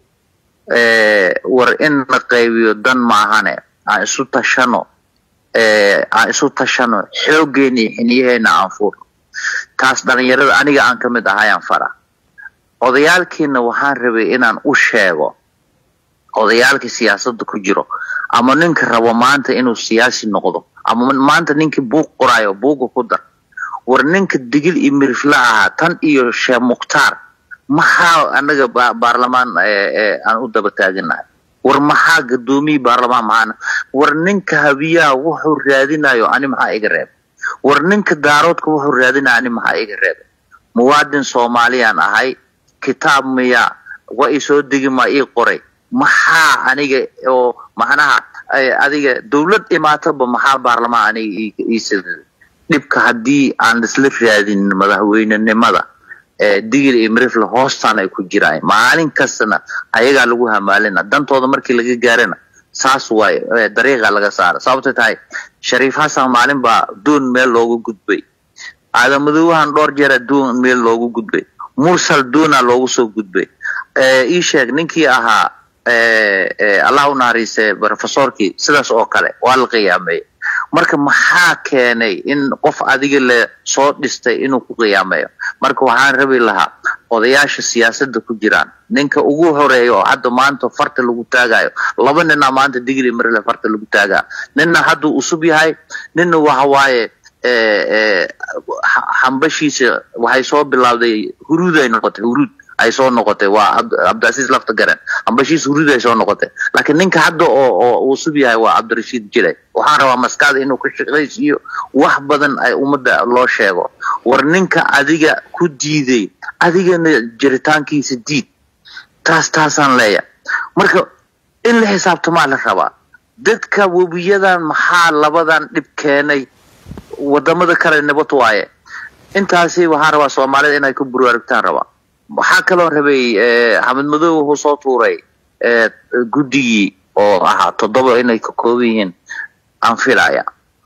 Speaker 6: eh, war in la qaybiyo dan maahane aan isu tashano eh, aan isu tashano xoogeena iyo xiniyaheena aan furno taas dhalinyarada aniga aan ka mid ahayaan fara odayaalkiina waxaan rabay inaan u sheego odayaalkii siyaasadda ku jiro ama ninka rabo maanta inuu siyaasi noqdo ama maanta ninkii buug qoraayo buuga ku dar war ninka digil iyo mirifla ahaa tan iyo sheekh mukhtaar maxaa anaga ba- baarlamaan eh, eh, aan u daba taaganahay war maxaa gadoomiyii baarlamaan maxaana war ninka habiyaha wuxuu raadinayo ani maxaa iga reeb war ninka daaroodka wuxuu raadinayo ani maxaa iga reeb muwaadin soomaaliyaan ahay kitaab miya wa ii soo degi ma ii qoray maxaa aniga oo macnaha eh, adiga dowlad imaataba maxaa baarlamaan aniga ii- ii siday dhibka haddii aan isla raadin madaxweynenimada ee digil iyo mirifle hoostaan ay ku jiraan maalin kastana ayagaa lagu hamaalina dantooda markii laga gaarana saas waay eh, dariiqa laga saara sababta tahay shariif xasan maalin baa duun meel loogu gudbay aadamadoowahan dhowr jeera duun meel loogu gudbay mursal duuna loogu soo gudbay Eh, ii sheeg ninkii ahaa eh, eh, allah u naxariiste profesorkii sidaas oo kale waa la qiyaameeyey marka maxaa keenay in qof adiga le soo dhistay inuu ku qiyaameeyo marka waxaan rabi lahaa odayaasha siyaasadda ku jiraan ninka ugu horeeya oo hadda maanta farta lagu taagayo laba ninna maanta digri marle farta lagu taagaa ninna hadduu usub yahay ninna waxa waaye eh, eh, ha- hambashiisa waxay soo bilowday huruud ay noqotay huruud ay soo noqotay waa Cabd- cabdilcasiis lafta garan hambashiisa huruud ay soo noqotay laakiin ninka hadda oo oo usub yahay waa cabdirashiid jilay waxaan rabaa maskaxda inuu ka shaqaysiiyo wax badan ay ummadda loo sheego war ninka adiga ku diiday adigana jiritaankiisa diid taas taasaan leeya marka in la xisaabtamaa la rabaa dadka webiyadan maxaa labadan dhib keenay wadamada kale nabad waaye intaasi waxaan rabaa soomaalida inay ku buraarugtaan rabaa waxaa kaloo rabay eh, xamed madow wuxuu soo tuuray eh, guddigii oo ahaa toddoba inay ka kooban yihiin aan filaya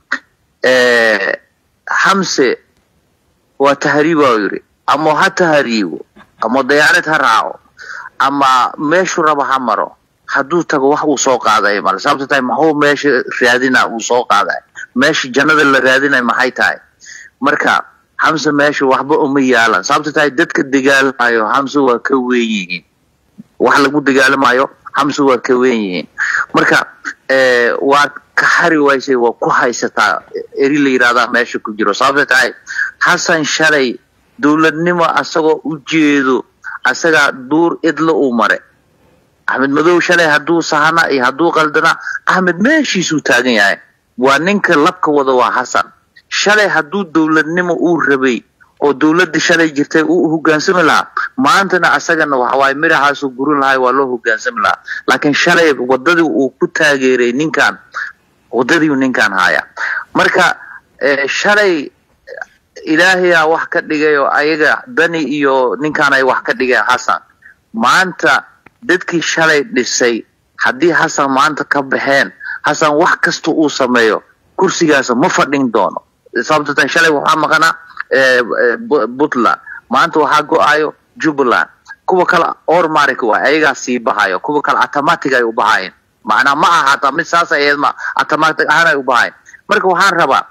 Speaker 6: Eh, xamse waa tahriiba uu yidhi ama ha tahriibo ama dayaarad ha raaco ama meeshuu raba ha maro hadduu tago wax uu soo qaaday male sababta tahay maxuu meesha raadina uu soo qaaday meesha jannada la raadinay maxay tahay marka xamse meesha waxba uma yaalan sababta tahay dadka dagaalamayo xamse waa ka weyn yihiin wax lagu dagaalamayo xamse waa ka weyn yihiin marka eh, waa ka xari waysay waa ku haysataa eri la yidhahdaa meesha ku jiro sababta tahay xasan shalay dowladnimo asagoo u jeedo asagaa duur idla uu mare axmed madow shalay hadduu sahana iyo hadduu qaldana axmed meeshiisuu taagan yahay waa ninka labka wada waa xasan shalay hadduu dowladnimo uu rabay oo dowladda shalay jirtay uu hogaansami lahaa maantana asagana waxawaaye miraxaasuu gurin lahay waa loo hogaansami lahaa laakiin shalay wadadii uu ku taageeray ninkan wadadiiu ninkan haya marka eh, shalay ilaahayaa wax ka dhigay oo ayaga dani iyo ninkan ay wax ka dhigeen xasan maanta dadkii shalay dhisay haddii xasan maanta ka baxeen xasan wax kasta uu sameeyo kursigaasa ma fadhin doono sababto tan shalay waxaa maqanaa eh, eh, Bu- puntland maanta waxaa go-ayo jubbaland kuwa kale ormarik waay ayagaa sii bahayo kuwa kale automatic ay u bahayeen macnaa ma aha hataa mid saas ayeed ma automatic ahaan ay u bahayeen marka waxaan rabaa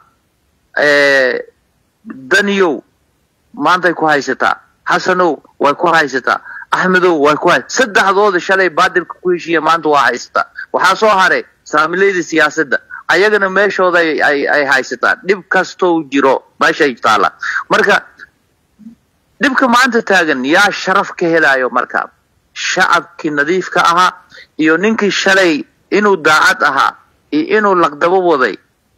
Speaker 6: eh, daniyow maantay ku haysataa xasanow way ku haysataa axmedow way ku hay saddexdooda shalay baadilka ku heshiiya maanta waa haysataa waxaa soo haray saamilayda siyaasadda ayagana meeshooda ay, ay, ay haysataan dhib kastou jiro meeshay taala marka dhibka maanta taagan yaa sharaf ka helayo marka shacabkii nadiifka ahaa iyo ninkii shalay inuu daacad ahaa iyo inuu laqdabo waday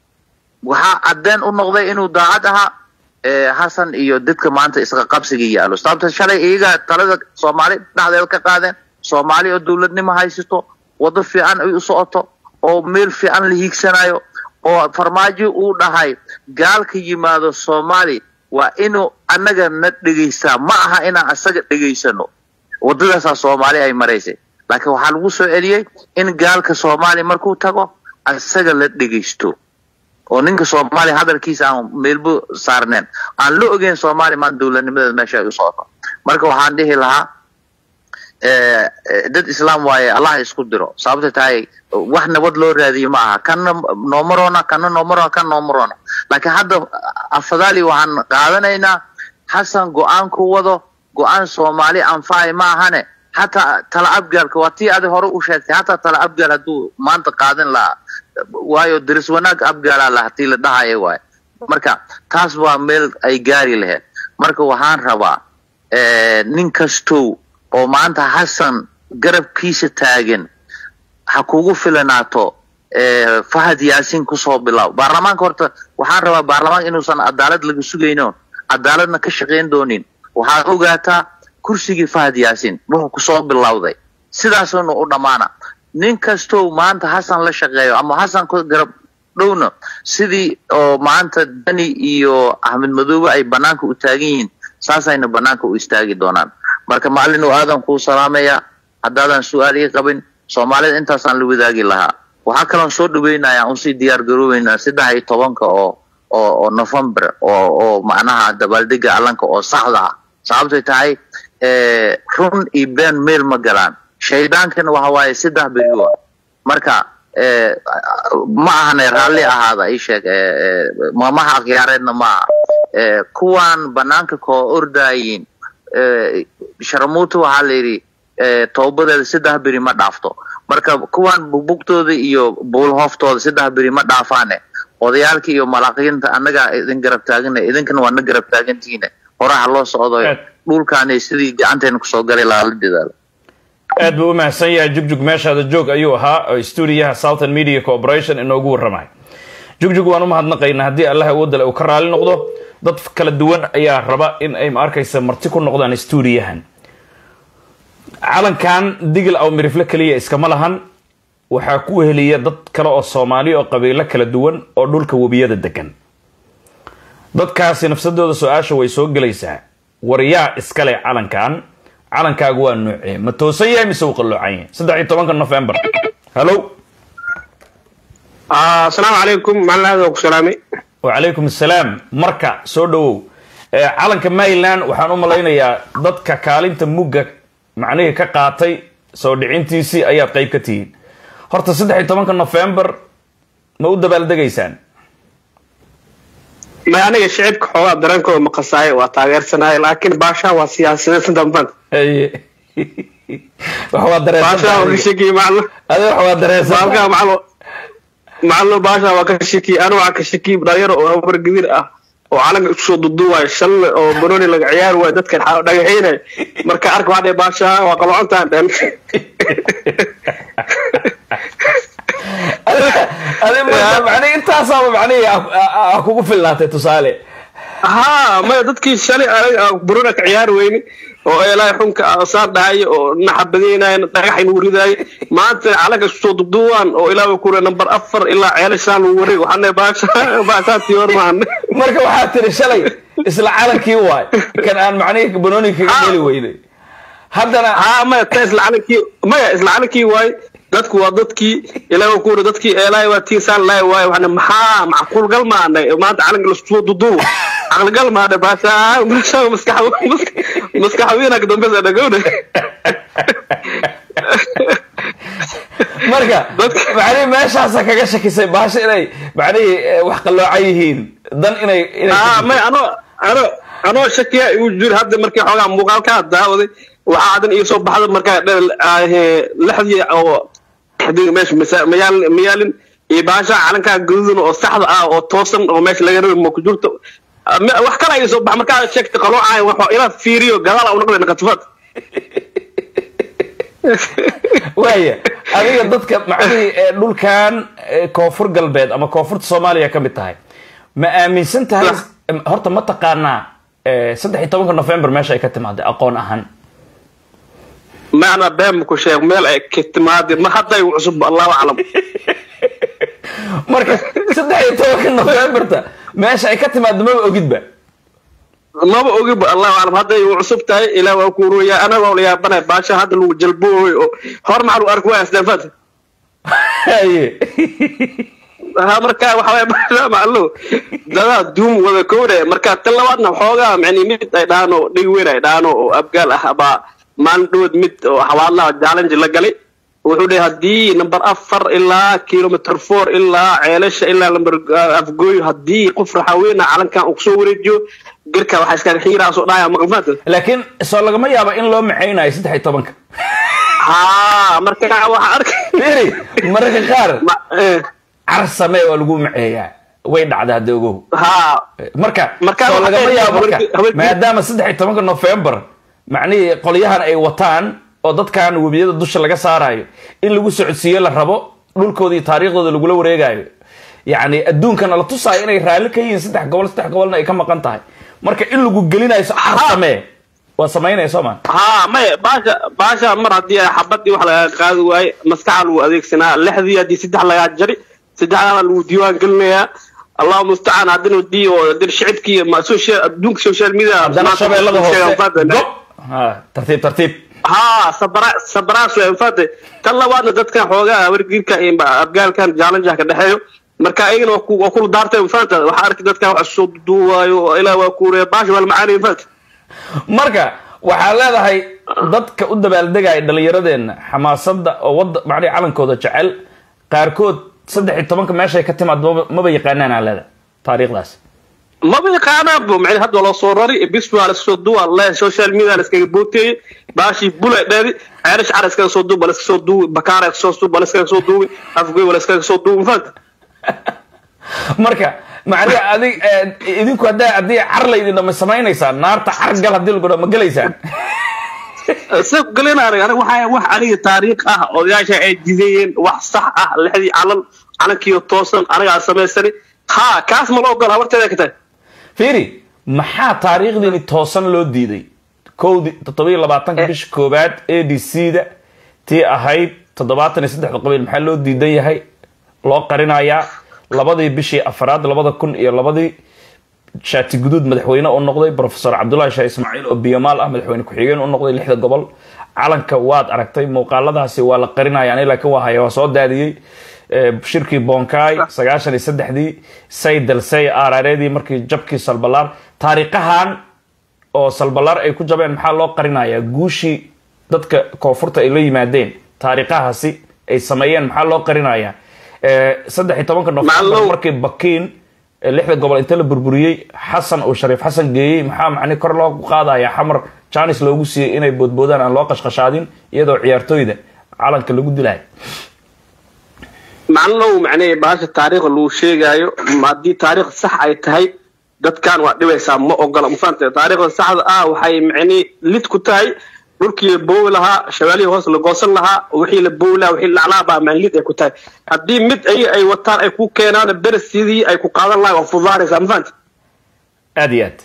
Speaker 6: waxaa cadeen u noqday inuu daacad ahaa eh, xasan iyo dadka maanta isqa qabsiga yaalo sababta shalay iyaga talada soomaali dhexdeeda ka qaadeen soomaali oo dowladnimo haysato wado fiican ay u socoto oo meel fiican la hiigsanayo oo farmaajo uu dhahay gaalka yimaado soomaali waa inuu annaga na dhegaystaa ma aha inaan asaga dhegaysano wadadaasaa soomaali ay maraysay laakiin waxaa lagu soo celiyey in gaalka soomaali markuu tago asaga la dhegaysto oo ninka soomaaliya hadalkiisa aan meelbo saarneen aan la ogeyn soomaaliya maanta dowladnimadeeda meesha ay u socoto marka waxaan dhihi lahaa eh, eh, dad islaam waaye allah isku diro sababta tahay wax nabad loo raadiyo ma aha kana noomarona kana noomarona kana noomarona laakiin hadda afadaali waxaan qaadanaynaa xasan go-aanku wado go-aan soomaali anfacay ma ahane hataa tala abgaalka waa tii adi hore u sheegtay hataa tala abgaal hadduu maanta qaadan lahaa waayo daris wanaag abgaalaa laha tii la dhahaya waay marka taas waa meel ay gaari lahayd marka waxaan rabaa eh, nin kastow oo maanta xasan garabkiisa taagan ha kugu filanaato eh, fahad yaasin kusoo bilaw baarlamaanka horta waxaan rabaa baarlamaanka inuusan cadaalad laga sugayno cadaaladna ka shaqayn doonin waxaad ogaataa kursigii fahad yaasin wuxuu kusoo bilowday sidaasuuna u dhammaana nin kastow maanta xasan la shaqeeyo ama xasan ku garab dhowna sidii oo maanta dani iyo axmed madoobe ay banaanka u taagan yihiin saasayna banaanka u istaagi doonaan marka macallin aadan kuu salaamaya haddaadan su-aal ii qabin soomaalida intaasaan la wadaagi lahaa waxaa kaloon soo dhaweynaya unsii diyaar garoobeynaa saddex iyo tobanka oo oo oo november oo oo macnaha dabaaldega allanka oo saxda ah sababtay tahay eh, run iyo been meel ma galaan shaydaankana waxa waaye saddex beriyo ah marka eh, ma ahane raalli ahaada ii sheeg eh, eh, maamaha akhyaareedna ma aha Eh, kuwaan banaanka koo ordaayiin eh, sharamuuta waxaa la yidhi eh, toobadeeda saddex beri ma dhaafto marka kuwaan bugbugtooda iyo buulhooftooda saddex beri ma dhaafaane odayaalka iyo malaaqiinta annagaa idin garab taagana idinkana waa na garab taagantihiine horaha loo socdo
Speaker 1: Aad.
Speaker 6: dhulkaani sidii gacanteena kusoo galay lahaa la dadaalo
Speaker 1: aad buu u mahadsan yahay jugjug meeshaada joog ayuu ahaa oo stuudiyaha southern media corporation inoogu warramay jugjug waan u mahadnaqaynaa haddii allah awoodale uu ka raali noqdo dad kala duwan ayaa raba in ay ma arkaysa marti ku noqdaan stuudiyahan calankan digil aw mirifle keliya iskama lahan waxaa ku heliya dad kale oo soomaali oo qabiilo kala duwan oo dhulka webiyada degan dadkaasi nafsadooda su-aasha way soo gelaysaa waryaa iskale calankan calankaagu waa nuucee ma toosan yahay mise uu qalloocan yahay saddex iyo tobanka november hallo
Speaker 7: asalaamu calaykum macalin aad ku salaamay
Speaker 1: wacalaykum assalaam marka soo dhawow Eh, calanka maryland waxaan u malaynayaa dadka kaalinta mugga macnihii ka qaatay soo dhicintiisii ayaad qayb ka tihiin horta saddex iyo tobanka november ma u dabaaldegaysaan
Speaker 7: may aniga shicibka xoogaa dareenkooda maqasaaye waa taageersanahay laakiin baashaha waa siyaasadeed damban
Speaker 1: Haye. wax waa
Speaker 7: baashaha waa ka
Speaker 1: dareesan
Speaker 7: shekiye macalin
Speaker 1: adi wax waa dareesan
Speaker 7: baalkaa macalin macalin baashaha waa ka shekiye anu waxaa ka shekiye dhalinyaro oo habar gadir ah oo calanka isku soo duduwaayo shalle oo banooni laga ciyaari waayo dadkan xa- dhagaxeynay marka arka waxaa dhihi baashaha waa qalocontaan dhan
Speaker 1: adi marka macnihi intaasaaba macnihi a- a- a kugu fillaatay tusaale
Speaker 7: haa maya dadkii shalay anaga buruna ka ciyaari weyne oo eelaahay xunka ah saan dhahayo oo naxabadeynayan dhagax inuu ridaayo maanta calanka isku soo duduwaan oo ilaa kure number afar ilaa ceelashaan lagu wareeg waxaana baasha baashaantii hor maan
Speaker 1: marka waxaa tiri shalay isla calankii waay kan aan macnihii banooni kaga heli weynay haddana
Speaker 7: haa maya ta isla calankii maya isla calankii waaye dadku waa dadkii ilaa kure dadkii eelaahay waa tiin saan laay waaye waxaana maxaa macquulgal maanay maanta calanka la isku soo duduw caqligal maadhe baasha baasha maskax maskaxwiina ka dambeysa dhagowna
Speaker 1: marka
Speaker 7: Dadka-
Speaker 1: macnihi meeshaasa kaga shakisay baasha inay macnihii eh, wax qalloocan yihiin dan inay inay
Speaker 7: ah may ano ano anoo shakiya igu jir hadda markii xoogaa muuqaalkaa daawaday waxaa hadan ii soo baxda markaa dhe- ah, lixdii oo hadii meesha masa- mayaal- mayaalin iyo baasha calankaa gaduudan oo saxda ah oo toosan oo meesha laga rabi ma ku jirto Ah, me- wax kala ii soo baxa markaa sheegta qaloocaay wax ilaa fiiriyo gadaal a unaqday naqatufad
Speaker 1: waaya adiga dadka macnihii ee dhulkan eh, koonfur galbeed ama koonfurta soomaaliya ka mid tahay ma aaminsan tahay horta ma taqaanaa eh, saddex iyo tobanka november meesha ay ka timaaday aqoon ahaan
Speaker 7: macna been ku sheeg meel ay ka timaadeen ma hadday cusub allahu aclam
Speaker 1: marka saddex iyo tobanka novemberta meesha ay ka timaado maba ogidba
Speaker 7: maba ogiba allahu aclam hadday u cusub tahay ilaa waa ku ruya anagoo la yaabanay baasha hadda lagu jalbooy oo hor maxaa lagu arki waaya isdaafad
Speaker 1: haye
Speaker 7: ha marka waxa waye baasha macallo dadaa duum wada kowre marka tan labaadna xoogaa macni mid ay dhaano dhig weyn ay dhaano oo abgaal ah abaa maalin dhowood mid oo xawaadlaha challenge la galay wuxuu dhahay haddii number afar ilaa kilometer four ilaa ceelasha ilaa number afgooy haddii qof raxaweyna calankan uu kusoo wareejiyo garka waxaa iskaga xiiraa soo dhahaya maqalmaanta
Speaker 1: laakiin soo lagama yaabo in loo macaynayo saddex iyo tobanka
Speaker 7: haa marka waxaa arkay
Speaker 1: firi mararka qaar
Speaker 7: Ma- eh,
Speaker 1: car samee waa lagu maceeyaa way dhacdaa hadda ogow
Speaker 7: haa
Speaker 1: marka
Speaker 7: Marka
Speaker 1: soo
Speaker 7: waxaa
Speaker 1: lagama
Speaker 7: tahay
Speaker 1: yaabo marka
Speaker 7: haweenkii- haweenkii-
Speaker 1: maadaama saddex iyo tobanka november macnihii qolyahan ay wataan oo dadkan webiyada dusha laga saarayo in lagu socodsiiyo la rabo dhulkooda iyo taariikhdooda lagula wareegayo yacni adduunkana la tusaayo inay raalli ka yihiin saddex gobol saddex gobolna ay ka maqan tahay marka in lagu gelinayo car samee waa samaynaya soo maa
Speaker 7: ها ما باشا باشا مر هدي حبتي وحلا قاد واي مسكع لو اديكسنا لحدي هدي سدح لا جري سدح لو ديوان قلنا الله المستعان هدنا ودي ودير شعبكي ما سوشيال دونك سوشيال ميديا
Speaker 1: haddana shabeellada hoose gob ha tartiib tartiib
Speaker 7: ها صبرا صبرا سو انفاد كلا وانا ددكان xogaa wargiirka in abgaalkan challenge ka dhaxeeyo marka ayagana waa ku waa ku daartay infaanta waxa arkay dadkan wax soo duuwayo ilaa waa ku reer baash wal macaani infaanta
Speaker 1: marka waxaa leedahay dadka u dabaaldegaya dhallinyaradeenna xamaasadda oo wadda macnihi calankooda jecel qaarkood saddex iyo tobanka meeshay ka timaad maba- maba yaqaanaan aa leedahay taariikhdaas
Speaker 7: maba yaqaanaan bu macni hadda loo soo rari bis waa la soo duwa le social media la iskaga booteeyey baashii bula dheedi ceerish cara iskaga soo duuba la iska soo duubi bakaara iska soo duuba la iskaga soo duubi afgoy la iskaga soo duubi infaanta
Speaker 1: marka macnihi adig eh, idinku haddaa haddii car laydin dhama samaynaysaan naarta car gal haddii lagu dha ma gelaysaan
Speaker 7: se galinaa aniga waxaa wax aniga taariikh ah odayaasha ay dideeyeen wax sax ah lixdii calan calankiyo toosan anigaa samaysani ha kaas ma la ogola warteeda ka tahay
Speaker 1: fiiri maxaa taariikhdiini toosan loo diiday kowdii toddobiyo labaatanka bisha koowaad a d c da tii ahayd toddobaatan iyo saddexda qabiil maxaa loo diidan yahay loo qarinayaa labadii bishii afraad labada kun iyo labadii shaati guduud madaxweyne u noqday profesor cabdullahi sheekh ismaaciil oo biyamaal ah madaxweyne ku-xigeen u noqday lixda gobol calanka waad aragtay muuqaaladaasi waa la qarinaya ani laakiin waa haya waa soo daadiyey Eh, shirkii bonkai sagaashan iyo saddexdii saydal say arareedii markii jabkii salbalaar taariikhahan oo salbalaar ay ku jabeen maxaa loo qarinayaa guushii dadka koonfurta ay la yimaadeen taariikhahaasi ay sameeyeen maxaa loo qarinayaa Eh, saddex iyo tobanka nofembar
Speaker 7: Macallow.
Speaker 1: markii bakiin eh, lixda gobol inta la burburiyey xasan uu shariif xasan geeyey maxaa macni kor loo qaadaya xamar janis loogu siiyey inay boodboodaan aan loo qashqashaadin iyadoo ciyaartooyda calanka lagu dilayo
Speaker 7: macnalow macnee baasha taariikh lagu sheegaayo ma haddii taariikh sax ay tahay dadkan waa dhibaysaa ma ogola mafahante taariikhda saxda ah waxay macnee lid ku tahay dhulkii la boowi lahaa shabaalihii hoos la goosan lahaa wixii la boowi lahaa wixii lacnaa baa macnlid ay ku tahay haddii mid ay ay wataan ay ku keenaan beres sidii ay ku qaadan lahaa waa fudaanaysaa mafahante
Speaker 1: aad iyo aad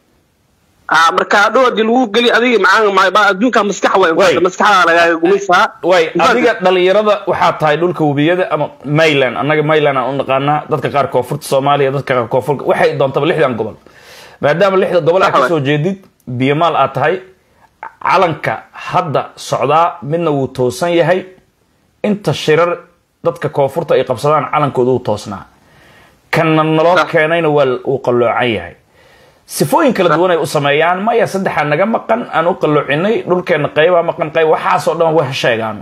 Speaker 7: ah marka hadhow haddii lagu geli adiga macaan ma- ma- adduunka maskax waa
Speaker 1: Way.
Speaker 7: maskaxda lagaaga gumaysaa
Speaker 1: way
Speaker 7: Mafahante?
Speaker 1: adiga dhalinyarada waxaa tahay dhulka webiyada ama mayland annaga mayland aan u naqaanaa dadka qaar koonfurta soomaaliya dadka qaar koonfurka waxay doontaba lixdan gobol maadaama lixda gobol aad
Speaker 7: Sax waay.
Speaker 1: kasoo jeedid biyamaal aad tahay calanka hadda socdaa midna wuu toosan yahay inta shirar dadka koonfurta ay qabsadaan calankooda wuu toosnaa kanna naloo
Speaker 7: Sax.
Speaker 1: keenayna waa uu qalloocan yahay sifooyin kala duwan ay u sameeyaan maya saddexaa naga maqan aan u qalloocinay dhulkeena qaybaa maqan qayb waxaasoo dhan wax sheegaano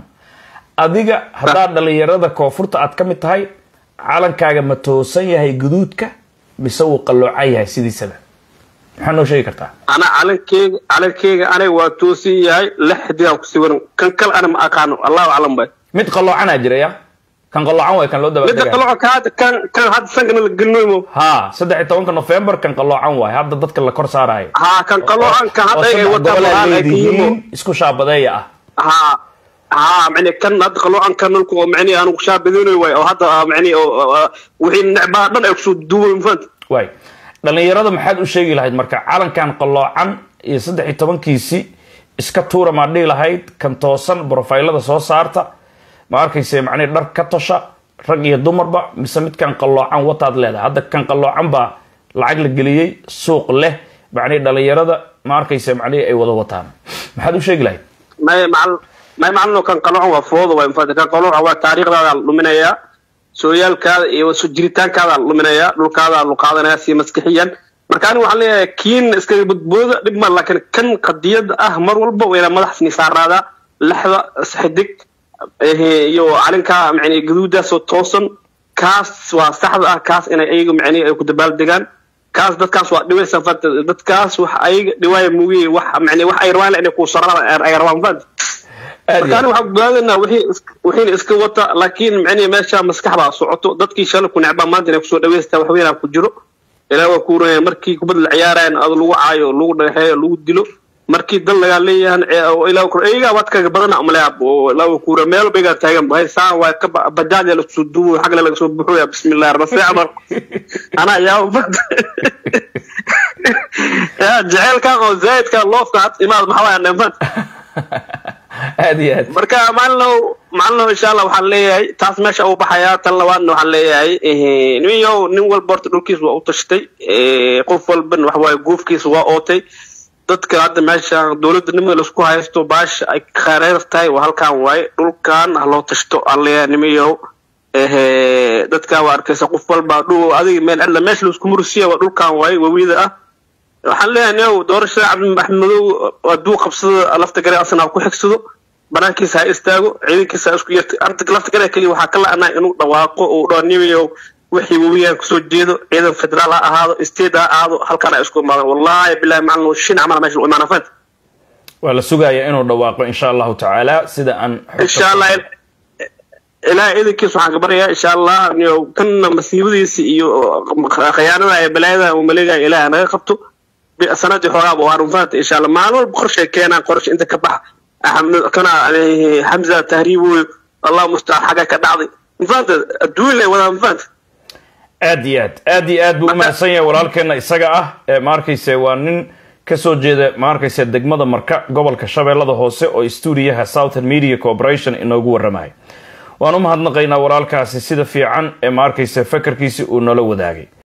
Speaker 1: adiga haddaad dhalinyarada koonfurta aad ka mid tahay calankaaga ma toosan yahay guduudka mise wuu qalloocan yahay sidiisaba maxaa noo sheegi kartaa
Speaker 7: ana calankeyga calankeyga aniga waa toosin yahay lixdii aan ku sawiran kan kale ana ma aqaano allahu aclam bay
Speaker 1: mid qalloocanaa jira ya kan qalloocan way kan loo
Speaker 7: midda
Speaker 1: dabaaldega
Speaker 7: kale oo ka kan kan hadda sankana la gelinoymo
Speaker 1: ha saddex iyo tobanka november kan qalloocan waay hadda dadka la kor saarayo
Speaker 7: haa kan qaloocan kan
Speaker 1: oo
Speaker 7: hadda ay
Speaker 1: saddex
Speaker 7: wataan
Speaker 1: gobol ay
Speaker 7: walaan ay ka yimo
Speaker 1: leedihiin isku shaabadeeya ah
Speaker 7: haa haa macni kan hadda qaloocan kan nulku oo macni aanu shaabadoonayo waay oo hadda ah, macni oo oo- wixii necbaa dhan ay kusoo duubay mafahanta
Speaker 1: waay dhalinyarada maxaad u sheegi lahayd marka calankan qalloocan iyo saddex iyo tobankiisi iska tuura maad dhihi lahayd kan toosan brofaylada soo saarta ma arkayse macnihi dhar ka tosha rag iyo dumarba mise midkan qalloocan wataad leedahay hadda kan qalloocan baa lacag la geliyey suuq leh macnihi dhalinyarada ma arkayse macnihi ay wada wataan maxaad u sheegi lahayd
Speaker 7: may macal may macalino kan qaloocan waa fooda waay mafahanta kan qaloocan waa taariikhdaada la dhuminayaa sooyaalkaada iyo soo jiritaankaada la dhuminayaa dhulkaada la qaadanaya si maskixiyan marka aniga waxaan leeyahay kiin iskaga badbooda dhib ma laakiin kan qadiyada ah mar walba wayna madaxsni saaraadaa lexda xidig eh, iyo calinka macni gaduudaasoo toosan kaas waa saxda ah kaas inay ayaga macni ay ku dabaaldegaan kaas dadkaas waa dhibaysa fanta dadkaas wax ayaga dhiwaaya muugiye wax macni wax ay rabaan inay ku saraan ay rabaan fanta
Speaker 1: aad iyo
Speaker 7: marka
Speaker 1: aad.
Speaker 7: aniga waxaan go'aadanaa wixii is- wixiina iska wata laakiin macnihi meesha maskax baa socoto dadkii shalay ku necbaa maanta inay kusoo dhaweystaa wax weynaa ku jiro ilaa waa ku runaya markii kubad la ciyaarayan ado lagu caayo lagu dhagaxeeyo lagu dilo markii dal lagaa leeyahan ee- oo ilaa ku eegaa waad kaga badana umaleya oo ilaa waa ku runaya meel baygaa taagan bahay saa waa ka ba- bajaaj la soo duubo xagla laga soo buxoya bismillahi rafeec mar anaa yaa ya jaceylkan oo zaidka loofka had imaad maxaa waaya neefan
Speaker 1: aad iyo aad
Speaker 7: marka maalinow maalinow insha allah waxaan leeyahay taas meesha uu baxayaa tan labaadna waxaan leeyahay ninyow nin walba horta dhulkiisa waa u tashtay Eh, qof walban waxa waaye guufkiisa waa ootay dadka hadda meesha dowladda nimada laisku haysto baasha ay khaareer tahay waa halkan waaye dhulkan ha loo tashto aan leeyahay nimayow Eh, dadka waa arkaysa qof walba dhul adiga meel cidla meesha laisku mursiya waa dhulkan waaye wawida ah waxaan leeyahay niyow doorashada cabdi maxmedow hadduu qabsado lafta gare asna ha ku xigsado banaankiisa ha istaago ciidankiisa ha isku yarta arda lafta gare keliya waxaa ka la-anaa inuu dhawaaqo uu dhaho nimayow wixii webiyahan kusoo jeedo ciidan federaal ha ahaado state ha ahaado halkaan ha isku imaadaan wallahi bilahi macalin shin camal meesha u imaana fahanta
Speaker 1: waa la sugayaa inuu dhawaaqo insha allahu tacaala sida aan xogta
Speaker 7: insha allah ilaahay idankiisa waxaan ka baryayaa insha allah niyow kanna masiibadiisa iyo khiyaanada ee balaayada uu maleegaya ilaahay naga qabto bi- sanadii xoogaaba waa runfaanta insha allah maalin walba qorshay keenaan qorshe inta ka baxa Axmed- kana eh, xamza tahriiboy allah mustacaan xagga ka dhacday mafaanta adduun lay wadaa mafaanta
Speaker 1: aad iyo aad aad iyo aad buu u mahadsan yahay walaalkeena isaga ah ee ma arkayse waa nin kasoo jeeda ma arkayse degmada marka gobolka shabeellada hoose oo stuudiyaha southern media corporation inoogu waramaya waan u mahadnaqaynaa walaalkaasi sida fiican ee ma arkayse fakarkiisi uu noola wadaagay